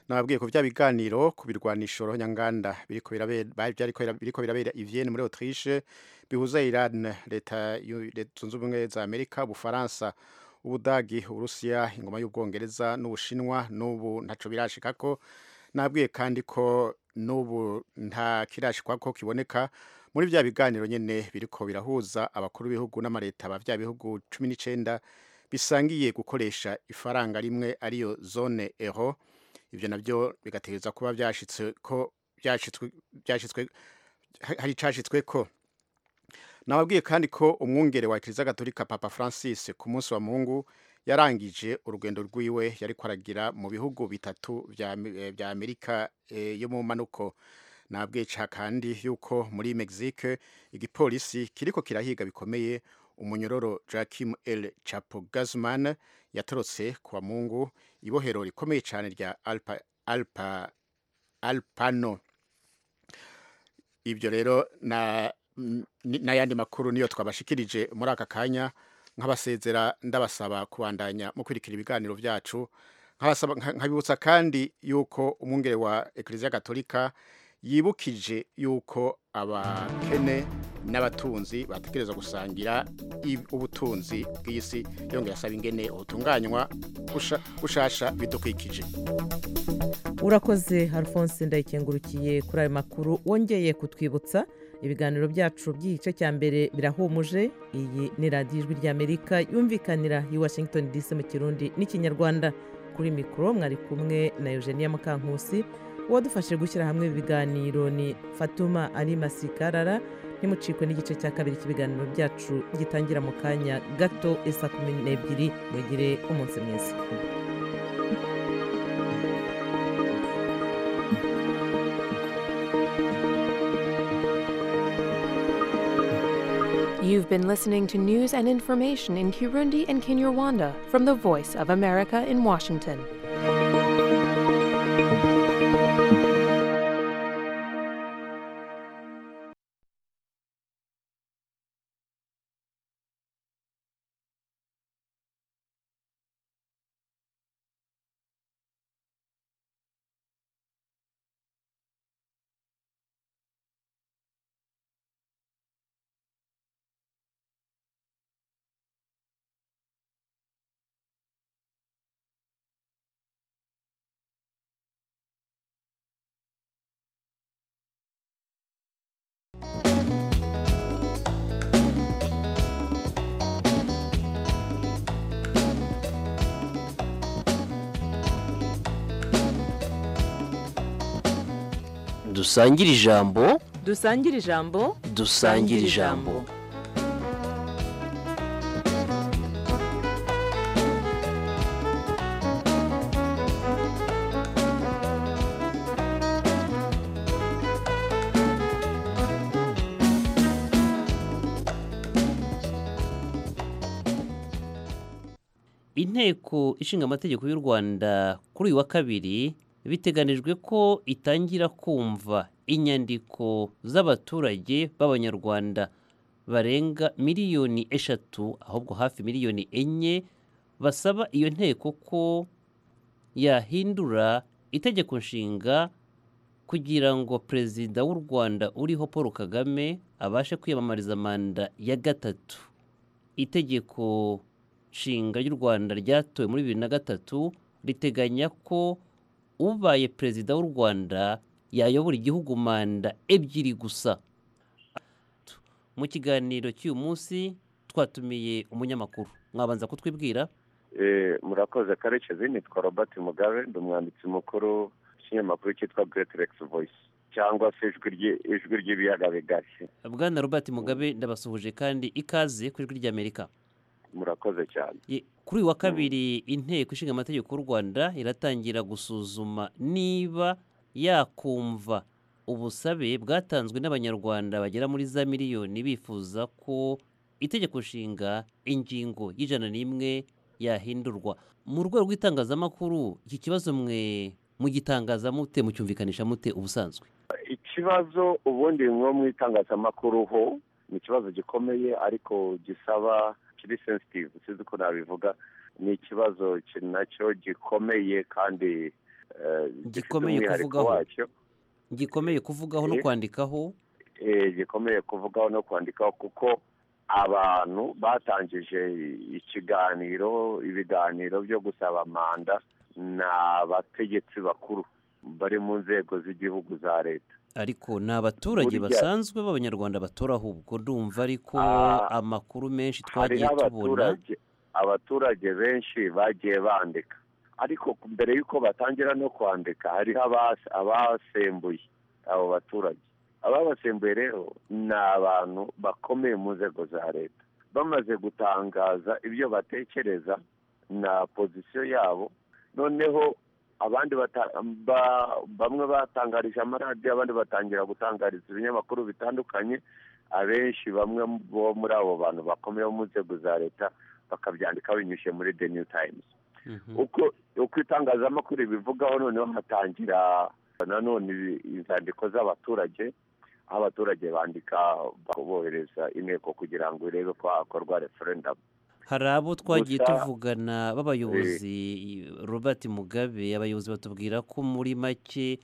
nababwiye ko bya biganiro ku birwanisho nyanganda biriko birabera biriko birabera Vienne muri Autriche bihuza Iran leta zunze ubumwe za Amerika Bufaransa Ubudagi Urusiya ingoma y'Ubwongereza n'Ubushinwa n'ubu ntaco birashika ko nabwiye kandi ko n'ubu nta kirashikwa ko kiboneka muri bya biganiro nyene biriko birahuza abakuru b'ibihugu n'amareta ba bya bihugu 19 bisangiye gukoresha ifaranga rimwe ariyo zone euro ivyo navyo bigategereza kuba byashitswe ko byashitswe byashitswe hari cashitswe ko nababwiye kandi ko umwungere wa Kiliziya Gatolika Papa Francis ku munsi wa Mungu yarangije urugendo rwiwe yariko aragira mu bihugu bitatu vya, vya Amerika e, yo mu manuko nabwica kandi yuko muri Mexique igipolisi kiriko kirahiga bikomeye umunyororo Joaquim El Chapo Guzman yatorotse kwa Mungu ibohero rikomeye cyane rya Alpa Alpa Alpano ibyo rero na n'ayandi makuru niyo twabashikirije muri aka kanya nk'abasezera ndabasaba kubandanya mu kwirikira ibiganiro byacu nkabibutsa kandi yuko umwungere wa Eklezia Gatolika yibukije yuko abakene n'abatunzi batekereza gusangira ubutunzi bw'isi yongera asaba ingene ubutunganywa bushasha bidukwikije urakoze alphonse ndayikengurukiye kuri ayo makuru wongeye kutwibutsa ibiganiro byacu by'igice cya mbere birahumuje iyi ni radiyo ijwi ry'amerika yumvikanira i washington dc mu kirundi n'ikinyarwanda kuri mikoro mwari kumwe na eugenia mukankusi uwadufashe gushyira hamwe ibiganiro ni fatuma ari masikarara ntimucikwe n'igice cya kabiri cy'ibiganiro byacu gitangira mu kanya gato isa kumi n'ebyiri mugire umunsi mwiza You've been listening to news and information in Kirundi and Kinyarwanda from the Voice of America in Washington. dusangire ijambo dusangire ijambo dusangire ijambo inteko ishinga amategeko y'u rwanda kuri uyu wa kabiri biteganijwe ko itangira kumva inyandiko z'abaturage b'abanyarwanda barenga miliyoni eshatu ahubwo hafi miliyoni enye basaba iyo nteko ko yahindura itegeko nshinga kugira ngo perezida w'u rwanda uriho paul kagame abashe kwiyamamariza manda ya gatatu itegeko nshinga ry'u rwanda ryatowe muri bibiri na gatatu riteganya ko ubaye perezida w'u rwanda yayobora igihugu manda ebyiri gusa mu kiganiro cy'uyu munsi twatumiye umunyamakuru mwabanza kutwibwira murakoze karekezi nitwa robert mugabe ndi umwanditsi mukuru w'ikinyamakuru cyitwa greaterex voice cyangwa se ijwi ry'ibiyaga bigari bwana robert mugabe ndabasuhuje kandi ikaze ku ijwi ry'amerika murakoze cyane Ye- kuri uyu wa kabiri inteko ishinga amategeko y'u rwanda iratangira gusuzuma niba yakumva ubusabe bwatanzwe n'abanyarwanda bagera muri za miliyoni bifuza ko itegeko nshinga ingingo y'ijana n'imwe yahindurwa mu rwego rw'itangazamakuru iki kibazo mwe mugitangaza mute mucyumvikanisha mute ubusanzwe ikibazo ubundi nko mu itangazamakuru ho ni ikibazo gikomeye ariko gisaba kiri sensitive sinzi uko nabivuga ni ikibazo ki- nacyo gikomeye kandi eh, gifite Gikomeye umwihariko kuvugaho. wacyo. gikomeye kuvugaho no Eh. kwandikaho Eh, gikomeye kuvugaho no kwandikaho kuko abantu batangije ikiganiro ibiganiro byo gusaba manda ni abategetsi bakuru bari mu nzego z'igihugu za leta ariko ni abaturage Burya- basanzwe b'abanyarwanda batora ahubwo ndumva ariko Ah, amakuru menshi twagiye hariho tubona abaturage abaturage benshi bagiye bandika ariko mbere y'uko batangira no kwandika hariho abas- abasembuye abo baturage ababasembuye rero ni abantu bakomeye mu nzego za leta bamaze gutangaza ibyo batekereza na pozisiyo yabo noneho abandi bata- ba- bamwe batangarije amaradiyo abandi batangira gutangariza ibinyamakuru bitandukanye abenshi bamwe bo muri abo bantu bakomeye bo mu nzego za leta bakabyandika binyuze muri the new times uko uko itangazamakuru bivugaho noneho hatangira nanone inzandiko z'abaturage aho abaturage bandika bohereza inteko kugira ngo irebe ko hakorwa referendamu hari abo twagiye Gusa- tuvugana b'abayobozi robert mugabe abayobozi batubwira ko muri make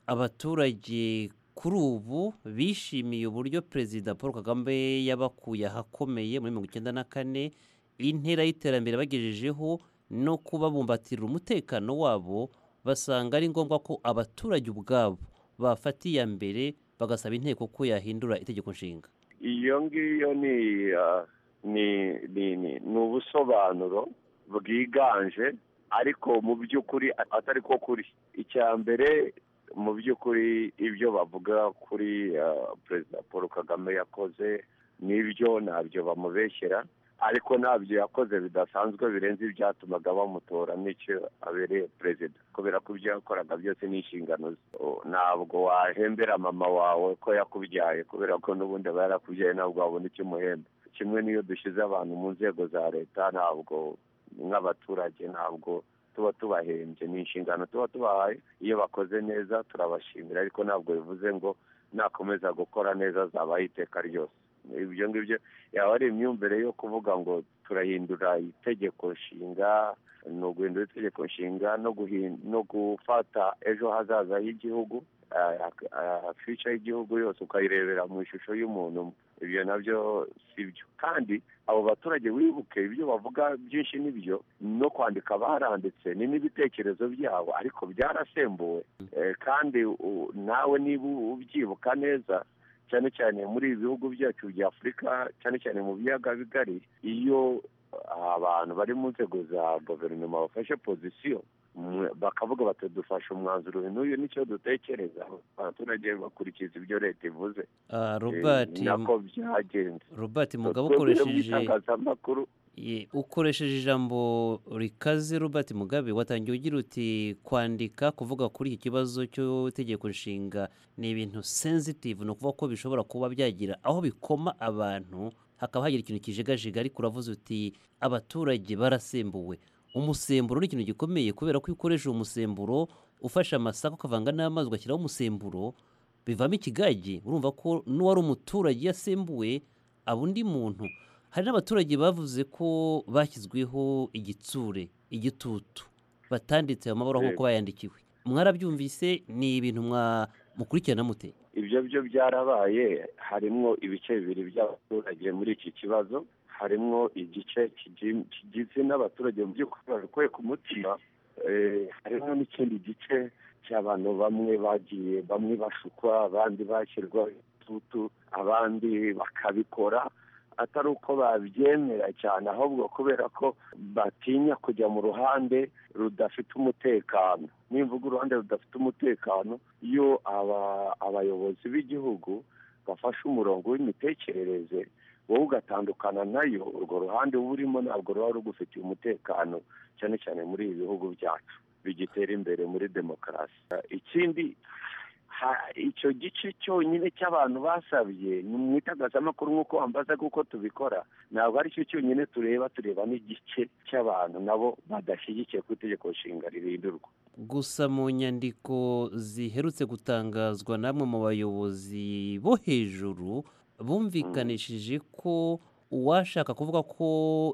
abaturage kuri ubu bishimiye uburyo perezida paul kagame yabakuye ahakomeye muri mirongo icyenda na kane intera y'iterambere bagejejeho no kubabumbatira umutekano wabo basanga ari ngombwa ko abaturage ubwabo bafata iya mbere bagasaba inteko ko yahindura itegeko nshinga iyo ngiyo ni ah, ni ni ni ni ubusobanuro bwiganje ariko mu by'ukuri atari ko kuri icya mbere mu by'ukuri ibyo bavuga kuri ah, perezida paul kagame yakoze n'ibyo ntabyo bamubeshyera ariko ntabyo yakoze bidasanzwe birenze ibyatumaga bamutora n'icyo abereye perezida kubera ko ibyo yakoraga byose ni inshingano ze O, ntabwo wahembera mama wawe ko yakubyaye kubera ko n'ubundi aba yarakubyaye ntabwo wabona icyo umuhemba kimwe n'iyo dushyize abantu mu nzego za leta ntabwo nk'abaturage ntabwo tuba tubahembye ni inshingano tuba tubahaye iyo bakoze neza turabashimira ariko ntabwo bivuze ngo nakomeza gukora neza azabaho iteka ryose ibyo ngibyo yaba ari imyumvire yo kuvuga ngo turahindura itegeko nshinga ni uguhindura itegeko nshinga no guhin- no gufata ejo hazaza h'igihugu ah, ah, future y'igihugu yose ukayirebera mu ishusho y'umuntu umwe. ibyo nabyo si byo kandi abo baturage wibuke ibyo bavuga byinshi nibyo no kwandika baranditse ni n'ibitekerezo byabo ariko byarasembuwe Eh, kandi u- nawe niba ubyibuka neza cyane cyane muri ibi bihugu byacu bya afurika cyane cyane mu biyaga bigari iyo abantu bari mu nzego za guverinoma bafashe pozisiyo bakavuga bati dufashe umwanzuro uyu n'uyu nicyo dutekereza abaturage bakurikiza ibyo leta ivuze Ah, Robert, Eh, nako byagenze Robert Mugabe Twebwe rero mu ukoresheje itangazamakuru Ye, ukoresheje ijambo rikaze Robert Mugabe watangiye ugira uti kwandika kuvuga kuri iki kibazo cy'itegeko nshinga ni ibintu sensitive ni ukuvuga ko bishobora kuba byagira aho bikoma abantu hakaba hagira ikintu kijigajiga ariko uravuze uti abaturage barasembuwe umusemburo ni ikintu gikomeye kubera ko iyo ukoresha uwo musemburo ufashe amasaka ukavanga n'amazi ugashyiraho umusemburo bivamo ikigage urumva ko n'uwari umuturage yasembuwe aba undi muntu hari n'abaturage bavuze ko bashyizweho igitsure igitutu batanditse ayo mabara Yego. nk'uko bayandikiwe mwarabyumvise ni ibintu mwa- mukurikirana mute ibyo byo byarabaye harimo ibice bibiri by'abaturage muri iki kibazo harimo igice kigi- kigizwe n'abaturage mu by'ukuri babikuye ku mutima eh, harimo n'ikindi gice cy'abantu bamwe bagiye bamwe bashukwa abandi bashyirwa igitutu abandi bakabikora atari uko babyemera cyane ahubwo kubera ko batinya kujya mu ruhande rudafite umutekano nimvuga uruhande rudafite umutekano iyo aba abayobozi b'igihugu bafashe umurongo w'imitekerereze wowe ugatandukana nayo urwo ruhande uba urimo ntabwo ruba rugufitiye umutekano cyane cyane muri ibi bihugu byacu bigitera imbere muri demokarasi ikindi ha- icyo gice cyonyine cy'abantu basabye ni mu itangazamakuru nk'uko wambaza kuko tubikora ntabwo ari cyo cyonyine tureba tureba n'igice cy'abantu nabo badashyigikiye ku itegeko nshinga rihindurwa gusa mu nyandiko ziherutse gutangazwa n'amwe mu bayobozi bo hejuru bumvikanishije ko uwashaka kuvuga ko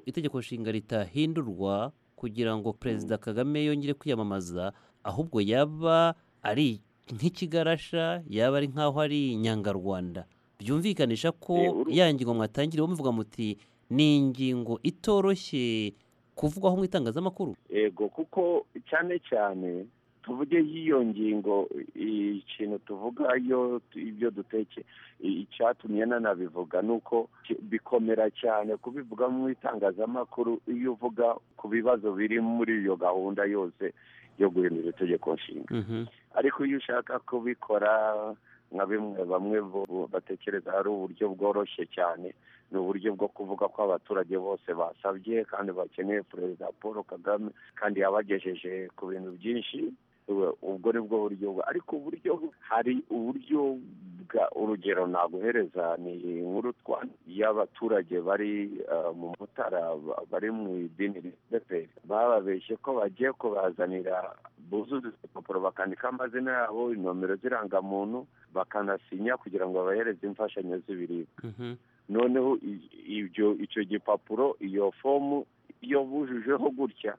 itegeko nshinga ritahindurwa kugira ngo perezida kagame yongere kwiyamamaza ahubwo yaba ari nk'ikigarasha yaba ari nk'aho ari inyangarwanda byumvikanisha ko ya ngingo mwatangiriyeho muvuga muti ni ingingo itoroshye kuvugwaho mu itangazamakuru yego kuko cyane cyane tuvuge y'iyo ngingo i- ikintu tuvuga yo ibyo duteke i- icyatumye nanabivuga ni uko ki- bikomera cyane kubivuga mu itangazamakuru iyo uvuga ku bibazo biri muri iyo gahunda yose yo guhindura itegeko nshinga ariko iyo ushaka kubikora nka bimwe bamwe bo- batekereza ari uburyo bworoshye cyane ni uburyo bwo kuvuga ko abaturage bose basabye kandi bakeneye perezida paul kagame kandi yabagejeje ku bintu byinshi Ubu- ubwo ni bwo buryo bwa- ariko uburyo hari uburyo bwa urugero naguhereza ni inkuru twa- y'abaturage bari eh, mu mutara ba- bari mu idini rdpr bababeshye ko bagiye kubazanira buzuza impapuro bakandikaho amazina yabo inomero z'irangamuntu bakanasinya kugira ngo babahereze imfashanyo z'ibiribwa noneho i- ibyo icyo gipapuro iyo fomu iyo bujujeho gutya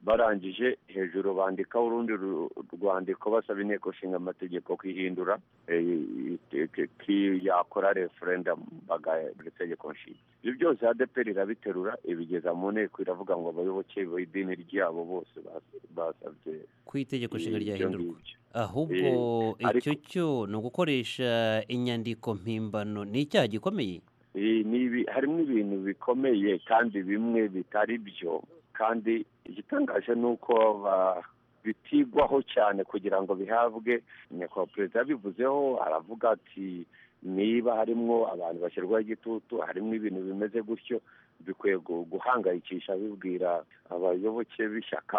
barangije hejuru bandikaho urundi ru- rwandiko basaba inteko nshinga amategeko kwihindura yakora referendamu bagahindura itegeko nshinga ibyo byose adeperi irabiterura ibigeza mu nteko iravuga ngo abayoboke b'idini ryabo bose bas- basabye ko itegeko nshinga ibyo ryahindurwa ngibyo. ahubwo Eh, icyo cyo ni ugukoresha inyandiko mpimbano ni icyaha gikomeye Iyi ni ibi- harimo ibintu bikomeye kandi bimwe bitari byo kandi igitangaje ni uko ba- bitigwaho cyane kugira ngo bihabwe nyakubahwa perezida yabivuzeho aravuga ati niba harimo abantu bashyirwaho igitutu harimo ibintu bimeze gutyo bikwiye gu- guhangayikisha bibwira abayoboke b'ishyaka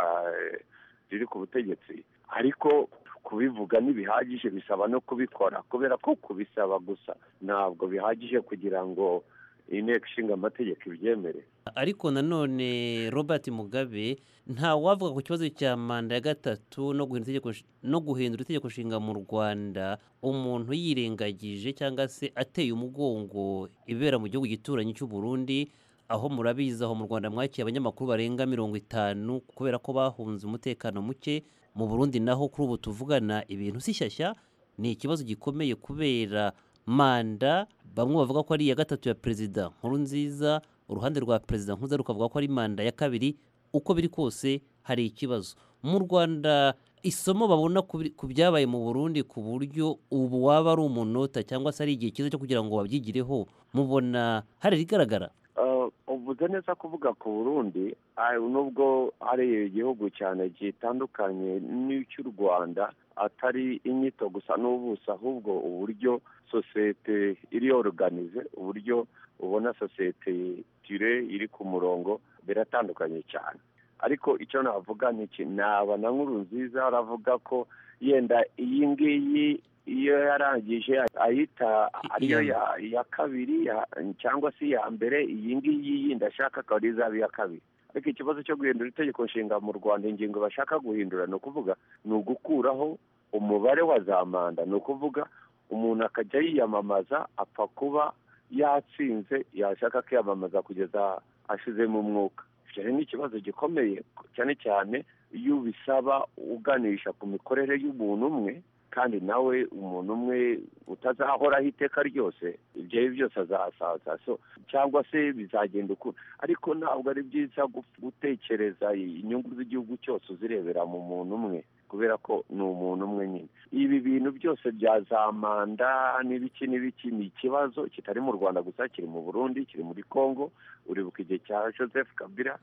eh, riri ku butegetsi ariko kubivuga ntibihagije bisaba no kubikora kubera ko kubisaba gusa ntabwo bihagije kugira ngo inteko ishinga amategeko ibyemere ariko nanone robert mugabe nta wavuga ku kibazo cya manda ya gatatu no guhindura itegeko nsh- no guhindura itegeko nshinga mu rwanda umuntu yirengagije cyangwa se ateye umugongo ibera mu gihugu gituranyi cy'u burundi aho murabizi aho mu rwanda mwakiye abanyamakuru barenga mirongo itanu kubera ko bahunze umutekano muke mu burundi naho kuri ubu tuvugana ibintu si shyashya ni ikibazo gikomeye kubera manda bamwe bavuga ko ari iya gatatu ya perezida nkuru nziza uruhande rwa perezida nkuza rukavuga ko ari manda ya kabiri uko biri kose hari ikibazo mu rwanda isomo babona ku biri- ku byabaye mu burundi ku buryo ubu waba ari umunota cyangwa se ari igihe cyiza cyo kugira ngo babyigireho mubona hari rigaragara Ah, ubu uvuze neza kuvuga ku burundi ari- nubwo ari igihugu cyane gitandukanye n'icy'u rwanda atari inyito gusa n'ubuso ahubwo uburyo sosiyete iri yoruganize uburyo ubona sosiyete tire iri ku murongo biratandukanye cyane ariko icyo navuga ni iki naba na nkuru nziza aravuga ko yenda iyi ngiyi iyo yarangije ayita ariyo ya iya kabiri ya- cyangwa se iya mbere iyi ngiyi yindi ashaka akaba ariyo izaba iya kabiri ariko ikibazo cyo guhindura itegeko nshinga mu rwanda ingingo bashaka guhindura ni ukuvuga ni ugukuraho umubare wa za manda ni ukuvuga umuntu akajya yiyamamaza apfa kuba yatsinze yashaka kwiyamamaza kugeza ashizemo umwuka icyo rero ni ikibazo gikomeye cyane cyane iyo ubisaba uganisha ku mikorere y'umuntu umwe kandi nawe umuntu umwe utazahoraho iteka ryose ibyo ari byo byose azasaza so cyangwa se bizagenda uku ariko ntabwo ari byiza gu- gutekereza inyungu z'igihugu cyose uzirebera mu muntu umwe kubera ko ni umuntu umwe nyine ibi bintu byose bya za manda n'ibiki n'ibiki ni ikibazo kitari mu rwanda gusa kiri mu burundi kiri muri congo uribuka igihe cya joseph kabila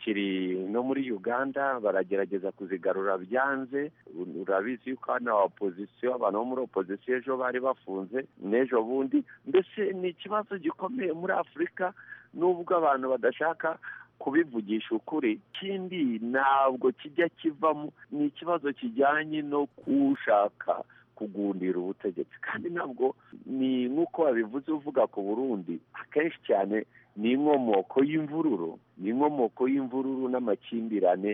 kiri no muri uganda baragerageza kuzigarura byanze urabizi yuko hano opozisiyo abantu bo muri opozisiyo ejo bari bafunze n'ejo bundi mbese ni ikibazo gikomeye muri afurika nubwo abantu badashaka kubivugisha ukuri ikindi ntabwo kijya kivamo ni ikibazo kijyanye no kushaka kugundira ubutegetsi kandi ntabwo ni nk'uko babivuze uvuga ku burundi akenshi cyane ni inkomoko y'imvururu ni inkomoko y'imvururu n'amakimbirane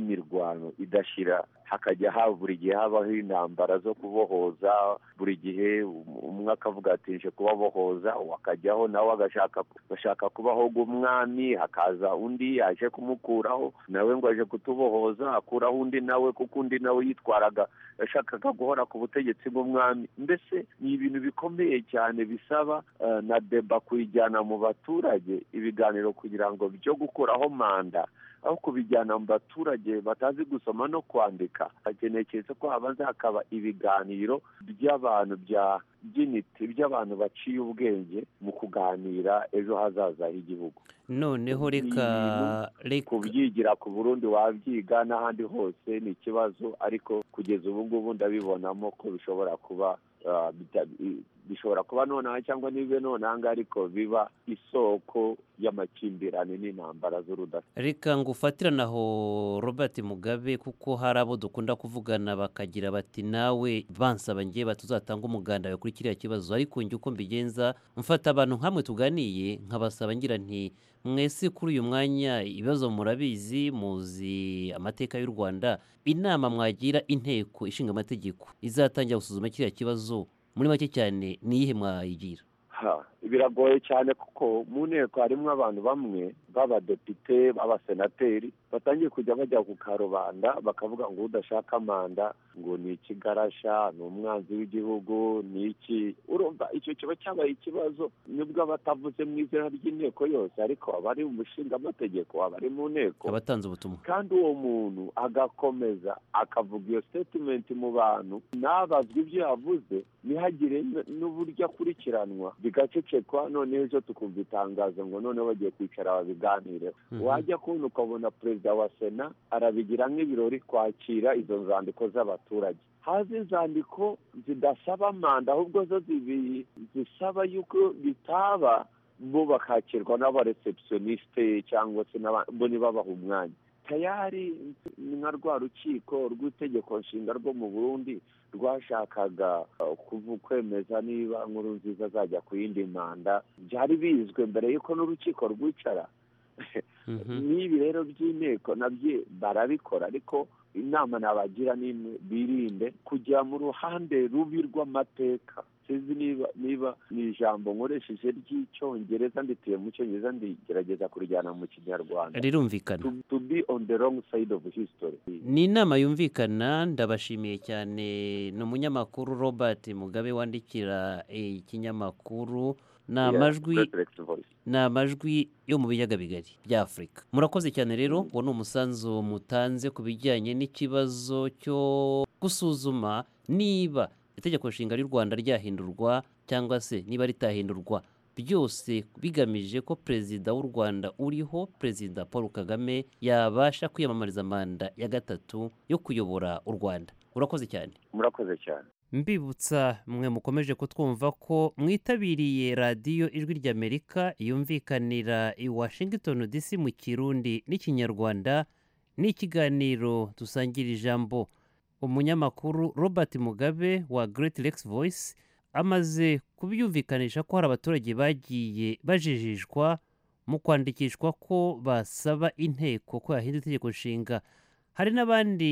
n'imirwano idashira hakajya ha buri gihe habaho intambara zo kubohoza buri gihe um- umwe akavuga ati nje kubabohoza uwo akajyaho nawe agashaka agashaka kubaho umwami hakaza undi yaje kumukuraho nawe ngo aje kutubohoza akuraho undi nawe kuko undi nawe yitwaraga yashakaga guhora ku butegetsi bw'umwami mbese ni ibintu bikomeye cyane bisaba eh, na deba kuyijyana mu baturage ibiganiro kugira ngo byo gukuraho manda aho kubijyana mu baturage batazi gusoma no kwandika hakeneye keretse ko habanza hakaba ibiganiro by'abantu bya by'intiti by'abantu baciye ubwenge mu kuganira ejo hazaza h'igihugu noneho reka kubyigira ku burundi wabyiga n'ahandi hose ni ikibazo ariko kugeza ubu ngubu ndabibonamo ko bishobora kuba ah, bita- i- bishobora kuba nonaha cyangwa ntibibe nonaha ariko biba isoko y'amakimbirane n'intambara z'urudasa reka ngo ufatirane aho robert mugabe kuko hari abo dukunda kuvugana bakagira bati nawe bansaba ngewe batuzatanga umuganda we kuri kiriya kibazo ariko njye uko mbigenza mfata abantu nkamwe tuganiye nkabasaba ngira nti mwese kuri uyu mwanya ibibazo murabizi muzi amateka y'u rwanda inama mwagira inteko ishinga amategeko izatangira gusuzuma kiriya kibazo muri make cyane ni iyihe mwayigira ha biragoye cyane kuko mu nteko harimo abantu bamwe b'abadepite b'abasenateri batangiye kujya bajya ku karubanda bakavuga ngo udashaka manda ngo ni ikigarasha ni umwanzi w'igihugu ni iki urumva icyo kiba cyabaye ikibazo nibwo abatavuze mu izina ry'inteko yose ariko abari umushingaamategeko abari mu nteko abatanze ubutumwa kandi uwo muntu agakomeza akavuga iyo statement mu bantu ntabazwe ibyo yavuze ntihagire n- n'uburyo akurikiranwa bigacecekwa noneho ejo tukumva itangazo ngo noneho bagiye kwicara babiganireho Mhm. wajya kubona ukabona perezida wa sena arabigira nk'ibirori kwakira izo nzandiko z'abaturage haze inzandiko zidasaba manda ahubwo zo zibi- zisaba yuko bitaba bo bakakirwa n'abareceptioniste cyangwa se n'aba- bo ntibabahe umwanya tayari nka rwa rukiko rw'itegeko nshinga rwo mu burundi rwashakaga uh, kuvu- kwemeza niba nkuru nziza azajya ku yindi manda byari bizwe mbere y'uko n'urukiko rwicara n'ibi rero by'inteko nabyo barabikora ariko inama nabagira ni imwe birinde kujya mu ruhande rubi rw'amateka sinzi niba niba ni ijambo nkoresheje ry'icyongereza ndituye mu cyongereza ndigerageza kurijyana mu kinyarwanda rirumvikana to, to be on the wrong side of history ni inama yumvikana ndabashimiye cyane ni umunyamakuru robert mugabe wandikira eh, ikinyamakuru ni Yeah, amajwi President Voice. ni amajwi yo mu biyaga bigari bya afurika murakoze cyane rero uwo ni umusanzu mutanze ku bijyanye n'ikibazo cyo gusuzuma niba itegeko nshinga ry'u rwanda ryahindurwa cyangwa se niba ritahindurwa byose bigamije ko perezida w'u rwanda uriho perezida paul kagame yabasha kwiyamamariza manda ya gatatu yo kuyobora u rwanda urakoze cyane murakoze cyane mbibutsa mwe mukomeje kutwumva ko mwitabiriye radiyo ijwi ry'amerika yumvikanira i washington dc mu kirundi n'ikinyarwanda ni ikiganiro dusangira ijambo umunyamakuru robert mugabe wa great lakes voice amaze kubyumvikanisha ko hari abaturage bagiye bajijishwa mu kwandikishwa ko basaba inteko ko yahinda itegeko nshinga hari n'abandi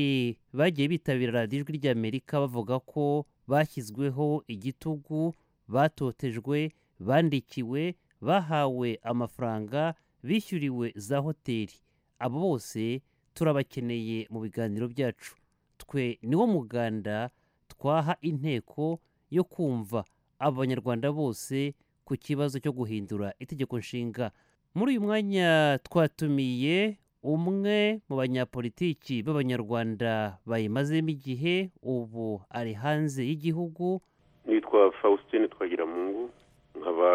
bagiye bitabira radiyo ijwi ry'amerika bavuga ko bashyizweho igitugu batotejwe bandikiwe bahawe amafaranga bishyuriwe za hoteli abo bose turabakeneye mu biganiro byacu twe niwo muganda twaha inteko yo kumva abanyarwanda bose ku kibazo cyo guhindura itegeko nshinga muri uyu mwanya twatumiye umwe mu banyapolitiki b'abanyarwanda bayimazemo igihe ubu ari hanze y'igihugu nitwa faustin twagiramungu nkaba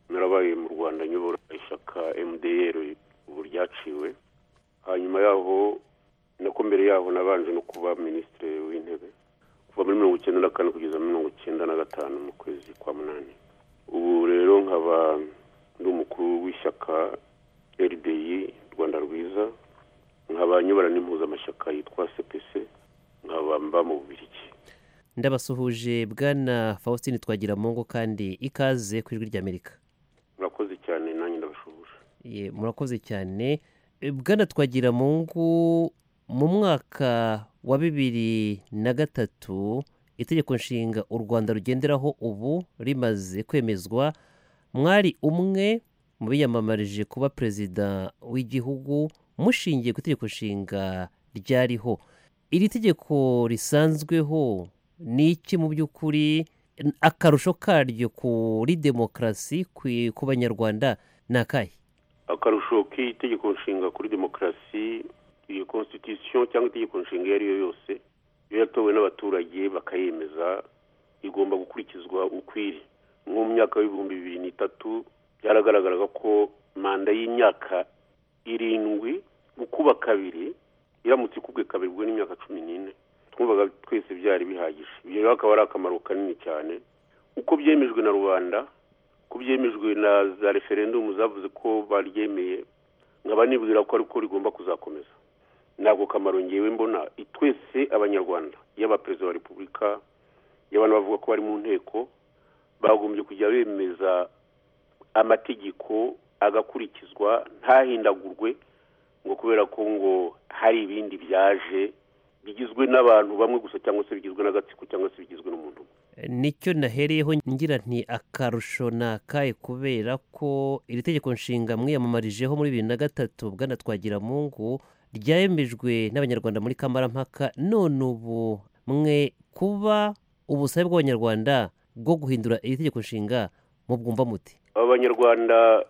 narabaye mu rwanda nyobora ishyaka mdr ubu ryaciwe hanyuma yaho nako mbere yaho nabanje no kuba minisitiri w'intebe kuva muri mirongo icyenda na kane kugeza mirongo icyenda na gatanu mu kwezi kwa munani ubu rero nkaba ndi umukuru w'ishyaka rdi rwanda rwiza nkaba nyobora n'impuzamashyaka yitwa cpc nkaba mba mu bubirigi ndabasuhuje bwana faustin twagiramungu kandi ikaze ku ijwi ry'amerika murakoze cyane nanjye ndabasuhuje Ye, murakoze cyane E, bwana twagiramungu mu mwaka wa bibiri na gatatu itegeko nshinga u rwanda rugenderaho ubu rimaze kwemezwa mwari umwe mu biyamamarije kuba perezida w'igihugu mushingiye ku itegeko nshinga ryariho iri tegeko risanzweho ni iki mu by'ukuri N- akarusho karyo kuri demokarasi ku- ku banyarwanda ni akahe akarusho k'itegeko nshinga kuri demokarasi iyo constitution cyangwa itegeko nshinga iyo ari yo yose iyo yatowe n'abaturage bakayemeza igomba gukurikizwa ukwiri nko mu myaka y'ibihumbi bibiri n'itatu byaragaragaraga ko manda y'imyaka irindwi gukuba kabiri iramutse ikubwe kabiri ubwo ni imyaka cumi n'ine twumvaga twese byari bihagije ibyo rero akaba ari akamaro kanini cyane uko byemejwe na rubanda ko byemejwe na za referendumu zavuze ko baryemeye nkaba nibwira ko ariko rigomba kuzakomeza ntabwo kamaro ngewe mbona twese abanyarwanda yaba perezida wa repubulika yaba n'abavuga ko bari mu nteko bagombye kujya bemeza amategeko agakurikizwa ntahindagurwe ngo kubera ko ngo hari ibindi byaje bigizwe n'abantu bamwe gusa cyangwa se bigizwe n'agatsiko cyangwa se bigizwe n'umuntu umwe nicyo nahereyeho ngira nti akarusho ni akahe kubera ko iri tegeko nshinga mwiyamamarijeho muri bibiri na gatatu bwana twagiramungu ryemejwe n'abanyarwanda muri kamarampaka none ubu mwe kuba ubusabe bw'abanyarwanda bwo guhindura iri tegeko nshinga mubwumva muti abanyarwanda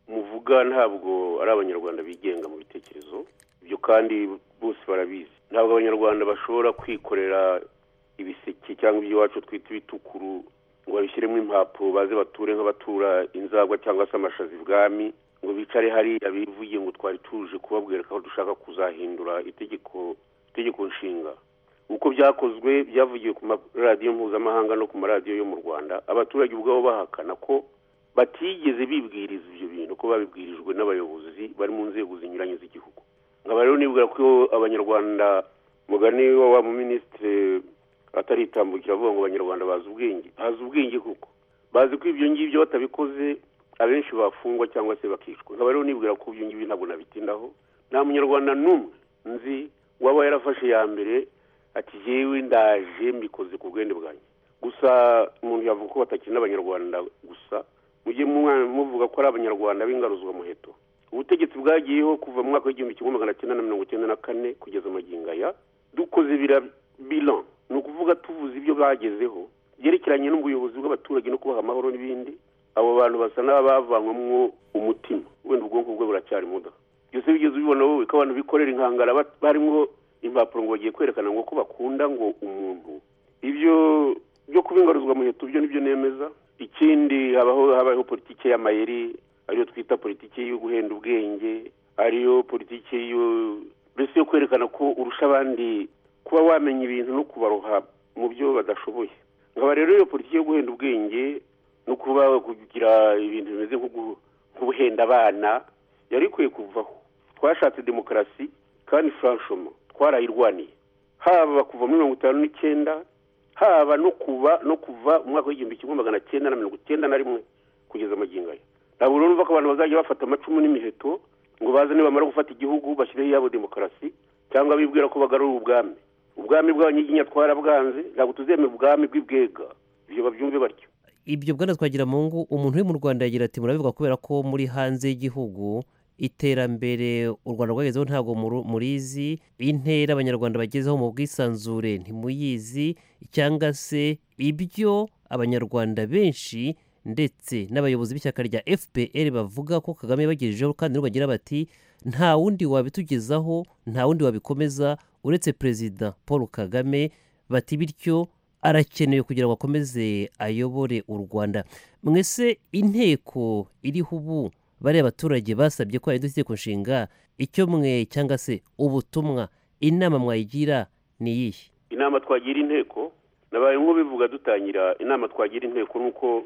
muvuga ntabwo ari abanyarwanda bigenga mu bitekerezo ibyo kandi bose barabizi ntabwo abanyarwanda bashobora kwikorera ibiseke cyangwa ibyo iwacu twita ibitukuru ngo babishyiremo impapuro baze bature nk'abatura inzagwa cyangwa se amashaza ibwami ngo bicare hariya bivuye ngo twari tuje kubabwira ko dushaka kuzahindura itegeko itegeko nshinga uko byakozwe byavugiwe ku maradiyo mpuzamahanga no ku maradiyo yo mu rwanda abaturage ubwabo bahakana ko batigeze bibwiriza ibyo bintu ko babibwirijwe n'abayobozi bari mu nzego zinyuranye z'igihugu nkaba rero nibwira ko abanyarwanda mugani wa wa muminisitiri ataritambukira avuga ngo abanyarwanda bazi ubwenge bazi ubwenge kuko bazi ko ibyo ngibyo batabikoze abenshi bafungwa cyangwa se bakicwa nkaba rero nibwira ko ibyo ngibyo ntabwo nabitindaho nta munyarwanda n'umwe nzi waba yarafashe ya mbere ati yewe ndaje mbikoze ku bwende bwanjye gusa umuntu yavuga ko batakina abanyarwanda gusa mujye mwa- muvuga ko ari abanyarwanda b'ingaruzwamuheto ubutegetsi bwagiyeho kuva mu mwaka w'igihumbi kimwe magana cyenda na mirongo icyenda na kane kugeza magingo aya dukoze bira bilan ni ukuvuga tuvuze ibyo bagezeho byerekeranye n'ubuyobozi bw'abaturage no kubaha amahoro n'ibindi abo bantu basa n'abavanywamo umutima wenda ubwonko bwe buracyari muda byose bigeze ubibona wowe ko abantu bikorera inkangara bat- barimo impapuro ngo bagiye kwerekana ngo ko bakunda ngo umuntu ibyo byo kuba ingaruzwamuheto byo nibyo nemeza ikindi habaho habaho politiki y'amayeri ariyo twita politiki yo guhenda ubwenge ariyo politiki yo mbese yo kwerekana ko urusha abandi kuba wamenya ibintu no kubaroha mu byo badashoboye nkaba rero iyo politiki yo guhenda ubwenge no kuba kugira ibintu bimeze nko gu- nk'ubuhenda abana yari ikwiye kuvaho twashatse demokarasi kandi franchement twarayirwaniye haba kuva muri mirongo itanu n'icyenda haba no kuva no kuva mu mwaka w'igihumbi kimwe magana cyenda na mirongo icyenda na rimwe kugeza magingo aya ntabwo rero numva ko abantu bazajya bafata amacumu n'imiheto ngo baze nibamara gufata igihugu bashyireho iyabo demokarasi cyangwa bibwira ko bagarura ubwami ubwami bw'abanyiginya twarabwanze ntabwo tuzemera ubwami bw'ibwega ibyo babyumve batyo ibyo bwana twagira mu ngo umuntu uri mu rwanda yagira ati murabivuga kubera ko muri hanze y'igihugu iterambere u rwanda rwagezeho ntabwo muru- murizi intera abanyarwanda bagezeho mu bwisanzure ntimuyizi cyangwa se ibyo abanyarwanda benshi ndetse n'abayobozi b'ishyaka rya fpr bavuga ko kagame yabagejejeho kandi nabo bagira bati nta wundi wabitugezaho nta wundi wabikomeza uretse perezida paul kagame bati bityo arakenewe kugira ngo akomeze ayobore u rwanda mwese inteko iriho ubu bariya abaturage basabye ko yahindura itegeko nshinga icyo mwe cyangwa se ubutumwa inama mwayigira ni iyihe inama twagira inteko nabaye nk'ubivuga dutangira inama twagira inteko ni uko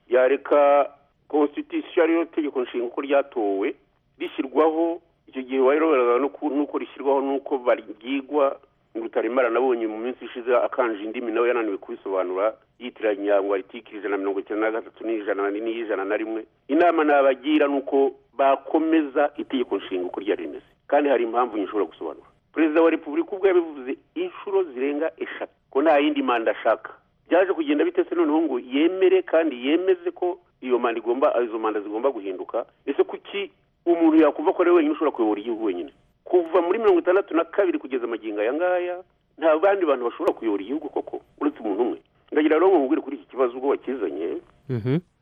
yareka constitution ariyo tegeko nshinga uko ryatowe rishyirwaho icyo gihe wayiroberana n'uko rishyirwaho n'uko baryigwa rutaremara nabonye mu minsi ishize akanje indimi nawe yananiwe kubisobanura yitiranya ngo aritike ijana na mirongo icyenda na gatatu n'ijana n'ijana na rimwe inama nabagira ni uko bakomeza itegeko nshinga uko ryari rimeze kandi hari impamvu nyinshi ushobora gusobanura perezida wa repubulika ubwo yabivuze inshuro zirenga eshatu ko nta yindi manda ashaka byaje kugenda bitese noneho ngo yemere kandi yemeze ko iyo manda igomba izo manda zigomba guhinduka ese kuki umuntu yakumva ko ari we wenyine ushobora kuyobora igihugu wenyine kuva muri mirongo itandatu na kabiri kugeza amagingo aya ngaya nta bandi bantu bashobora kuyobora igihugu koko uretse umuntu umwe ndagira rero mubwire kuri iki kibazo ubwo wakizanye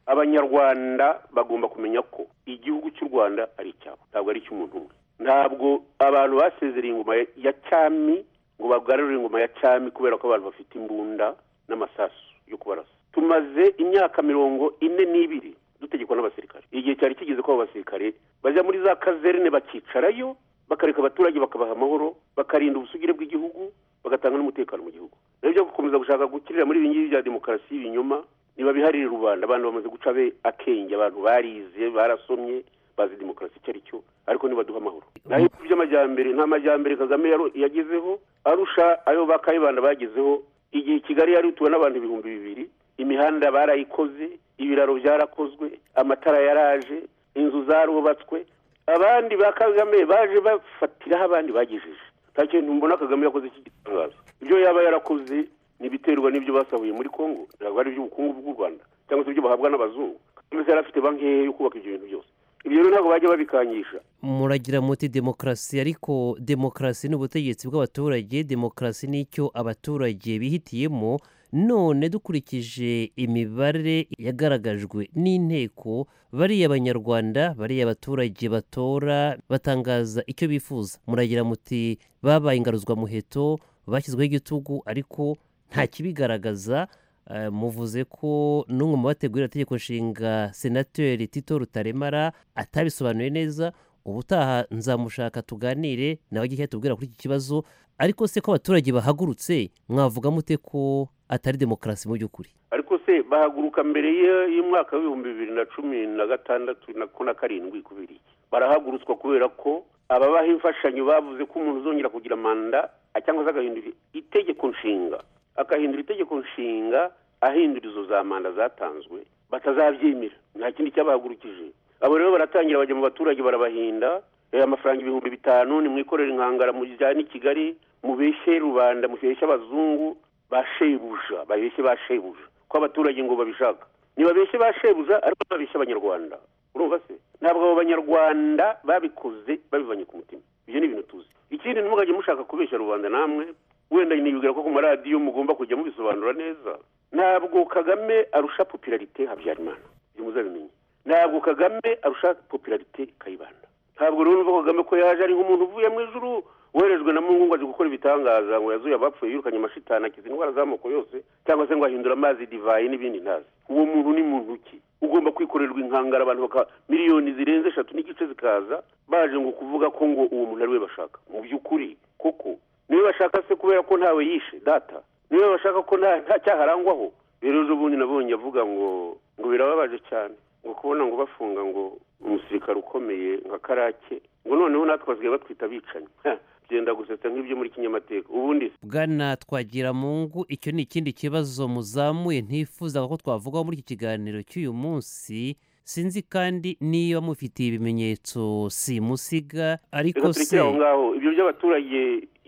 abanyarwanda bagomba kumenya ko igihugu cy'u rwanda ari icyabo ntabwo ari icy'umuntu umwe ntabwo abantu basezereye ingoma ya- ya cyami ngo bagarurire ingoma ya cyami kubera ko abantu bafite imbunda n'amasasu yo kubarasa tumaze imyaka mirongo ine n'ibiri dutegekwa n'abasirikare igihe cyari kigeze ko abo basirikare bajya muri za kazerne bakicarayo bakareka abaturage bakabaha amahoro bakarinda ubusugire bw'igihugu bagatanga n'umutekano mu gihugu rero byo gukomeza gushaka gukirira muri ibi ngibi bya demokarasi y'ibinyoma ntibabiharire rubanda abantu bamaze guca be akenge abantu barize barasomye bazi demokarasi icyo ari cyo ariko ntibaduha amahoro naho ibihugu by'amajyambere nta majyambere kagame yaro- yagezeho arusha ayo ba kayibanda bagezeho igihe kigali yari ituwe n'abantu ibihumbi bibiri imihanda barayikoze ibiraro byarakozwe amatara yaraje inzu zarubatswe abandi ba kagame baje bafatiraho abandi bagejeje nta kintu mbona kagame yakoze cy'igitangaza ibyo yaba yarakoze n'ibiterwa n'ibyo basahuye muri kongo ntabwo ari iby'ubukungu bw'u rwanda cyangwa se ibyo bahabwa n'abazungu kagame yari afite banki ye yo kubaka ibyo bintu byose ibyo rero ntabwo bajya babikanyisha muragira muti demokarasi ariko demokarasi ni ubutegetsi bw'abaturage demokarasi ni icyo abaturage bihitiyemo none dukurikije imibare yagaragajwe n'inteko bariya abanyarwanda bariya abaturage batora batangaza icyo bifuza muragira muti babaye ingaruzwamuheto bashyizweho igitugu ariko nta kibigaragaza Eh, muvuze ko n'umwe mu bategurira itegeko nshinga senateri tito rutaremara atabisobanuye neza ubutaha nzamushaka tuganire nawe ajye tubwira kuri iki kibazo ariko se ko abaturage bahagurutse mwavuga mute ko atari demokarasi mu by'ukuri ariko se bahaguruka mbere y- y'umwaka w'ibihumbi bibiri na cumi na gatandatu na ko na karindwi kubiri barahagurutswa kubera ko ababaha imfashanyo bavuze ko umuntu uzongera kugira manda a- cyangwa se agahindura itegeko nshinga agahindura itegeko nshinga ahindura izo za manda zatanzwe batazabyemera nta kindi cyabahagurukije abo rero baratangira bajya mu baturage barabahinda eh, amafaranga ibihumbi bitanu nimwikorere inkangara mujyane i kigali mubeshye rubanda mubeshye abazungu ba shebuja babeshye ba shebuja ko abaturage ngo babishaka ntibabeshye ba shebuja ariko babeshye abanyarwanda urumva se ntabwo abo banyarwanda babikoze babivanye ku mutima ibyo ni ibintu tuzi ikindi ntimugajye mushaka kubeshya rubanda namwe wenda nibwira ko ku maradiyo mugomba kujya mubisobanura neza ntabwo kagame arusha popularite habyarimana ibyo muzabimenye ntabwo kagame arusha popularite kayibanda ntabwo rero numva kagame ko yaje ari nk'umuntu uvuye mu ijuru werejwe na mungu ngo azi gukora ibitangaza ngo yazuye abapfuye yirukanye amashitani akiza indwara z'amoko yose cyangwa se ngo ahindure amazi divayi n'ibindi ntazi uwo muntu ni muntu ki ugomba kwikorerwa inkangara abantu baka miliyoni zirenze eshatu n'igice zikaza baje ngo kuvuga ko ngo uwo muntu ari we bashaka mu by'ukuri koko niwe bashaka se kubera ko ntawe yishe data niwe bashaka ko nta nta cyaha arangwaho rero ubundi nabonye avuga ngo ngo birababaje cyane ngo kubona ngo bafunga ngo umusirikare ukomeye nka karake ngo noneho natwe basigaye batwita abicanyi Ha, byenda gusetsa nk'ibyo muri kinyamateka ubundi se bwana twagira mungu icyo ni ikindi kibazo muzamuye ntifuzaga ko twavugaho muri iki kiganiro cy'uyu munsi sinzi kandi niba mufitiye ibimenyetso simusiga ariko reka se turekere aho ngaho ibyo by'abaturage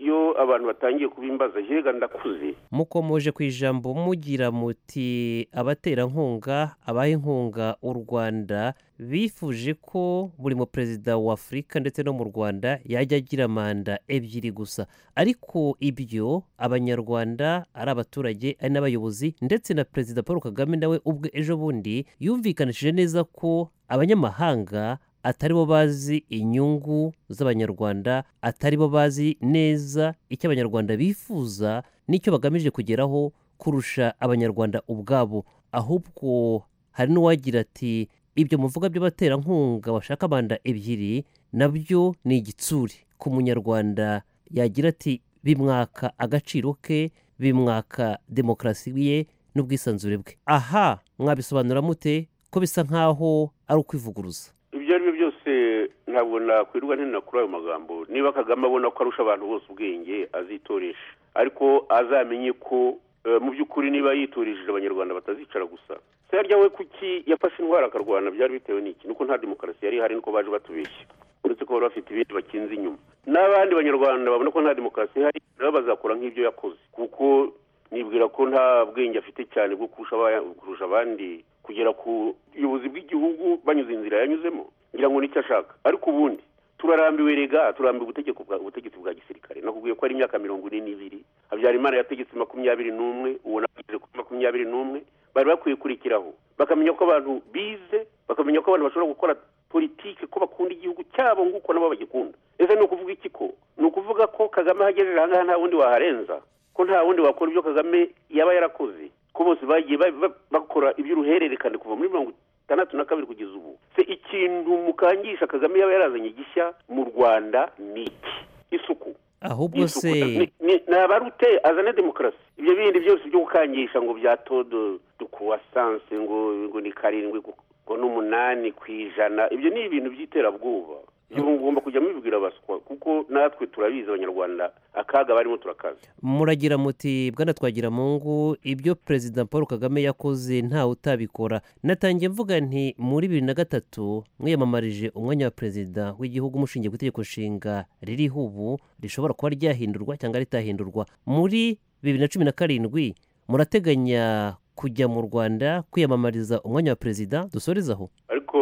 iyo abantu batangiye kubimbaza hega ndakuze mukomoje ku ijambo mugira muti abaterankunga abaha inkunga u rwanda bifuje ko buri muperezida wa afurika ndetse no mu rwanda yajya agira manda ebyiri gusa ariko ibyo abanyarwanda ari abaturage ari n'abayobozi ndetse na perezida paul kagame nawe ubwe ejo bundi yumvikanishije neza ko abanyamahanga atari bo bazi inyungu z'abanyarwanda atari bo bazi neza icyo abanyarwanda bifuza n'icyo bagamije kugeraho kurusha abanyarwanda ubwabo ahubwo hari n'uwagira ati ibyo muvuga by'abaterankunga bashaka manda ebyiri nabyo ni igitsure ku munyarwanda yagira ati bimwaka agaciro ke bimwaka demokarasi ye n'ubwisanzure bwe aha mwabisobanura mute ko bisa nk'aho ari ukwivuguruza ibyo ari byo byose ntabwo nakwirirwa ntina kuri ayo magambo niba kagame abona ko arusha abantu bose ubwenge azitoresha ariko azamenye ko eh, mu by'ukuri niba yitoresheje abanyarwanda batazicara gusa se harya we kuki yafashe indwara akarwana byari bitewe n'iki nuko nta demokarasi yari ihari niko baje batubeshya uretse ko bari bafite ibindi bakinze inyuma n'abandi banyarwanda babona ko nta demokarasi ihari nabo bazakora nk'ibyo yakoze kuko nibwira ko nta bwenge afite cyane bwo kurusha aba- kurusha abandi kugera ku buyobozi bw'igihugu banyuze inzira yanyuzemo ngira ngo nicyo ashaka ariko ubundi turarambiwe rega turambiwe ubutegeko bwa- ubutegetsi bwa gisirikare nakubwiye ko ari imyaka mirongo ine n'ibiri habyarimana yategetse makumyabiri n'umwe uwo nawe ageze kuri makumyabiri n'umwe bari bakwiye kurikiraho bakamenya ko abantu bize bakamenya ko abantu bashobora gukora politike ko bakunda igihugu cyabo nguko nabo bagikunda ese ni ukuvuga iki ko ni ukuvuga ko kagame ahagejeje aha ngaha nta wundi waharenza ko nta wundi wakora ibyo kagame yaba yarakoze ko bose bagiye ba- ba- bakora iby'uruhererekane kuva muri mirongo itandatu na kabiri kugeza ubu se ikintu mukangisha kagame yaba yarazanye gishya mu rwanda ni iki isuku ahubwo isuku se ni- ni- ni abarute azane demokarasi ibyo bindi byose byo gukangisha ngo bya todo dukuwasanse ngo ngo ni karindwi ku- ngo n'umunani ku ijana ibyo ni ibintu by'iterabwoba ibyo mugomba kujya mubibwira abaswa kuko natwe turabizi abanyarwanda akaga barimo turakaza muragira muti bwana twagira mungu ibyo perezida paul kagame yakoze ntawe utabikora natangiye mvuga nti muri bibiri na gatatu mwiyamamarije umwanya wa perezida w'igihugu mushingiye ku itegeko nshinga ririho ubu rishobora kuba ryahindurwa cyangwa ritahindurwa muri bibiri na cumi na karindwi murateganya kujya mu rwanda kwiyamamariza umwanya wa perezida dusorezaho ariko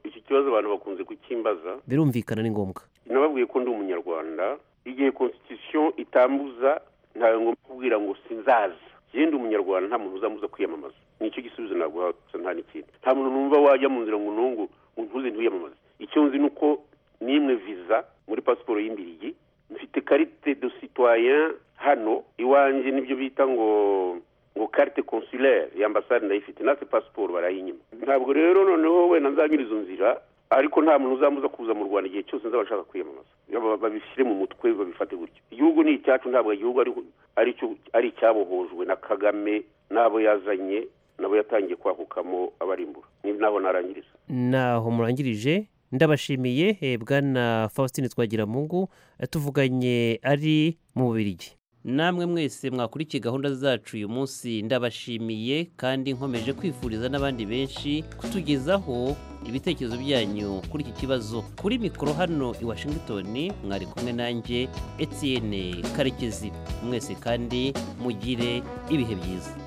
iki kibazo abantu bakunze kukimbaza birumvikana ni ngombwa nababwiye ko ndi umunyarwanda igihe constitution itambuza ntawe ngomba kubwira ngo sinzaza yewe ndi umunyarwanda nta muntu uzambuza kwiyamamaza nicyo gisubizo naguha gusa nta n'ikindi nta muntu numva wajya mu nzira ngo nungu ngo ntuze ntiyamamaze icyo nzi ni uko nimwe visa muri pasiporo y'imbirigi mfite karite de citoyen hano iwanjye nibyo bita ngo ngo karite consulaire y'ambasade ndayifite natwe pasiporo barayinyima ntabwo rero noneho wenda nzanyura izo nzira ariko nta muntu uzambuza kuza mu rwanda igihe cyose nzaba nshaka kwiyamamaza Ba- babishyire mu mutwe babifate gutyo igihugu ni icyacu ntabwo igihugu ari ari icyo- ari icyabohojwe na kagame n'abo yazanye nabo yatangiye kwakukamo abarimbura ni naho narangiriza naho murangirije ndabashimiye eh, bwana faustin twagiramungu eh, tuvuganye ari mu bubirigi namwe mwese mwakurikiye gahunda zacu uyu munsi ndabashimiye kandi nkomeje kwifuriza n'abandi benshi kutugezaho ibitekerezo byanyu kuri iki kibazo kuri mikoro hano i washington mwari kumwe nanjye etienne karekezi mwese kandi mugire ibihe byiza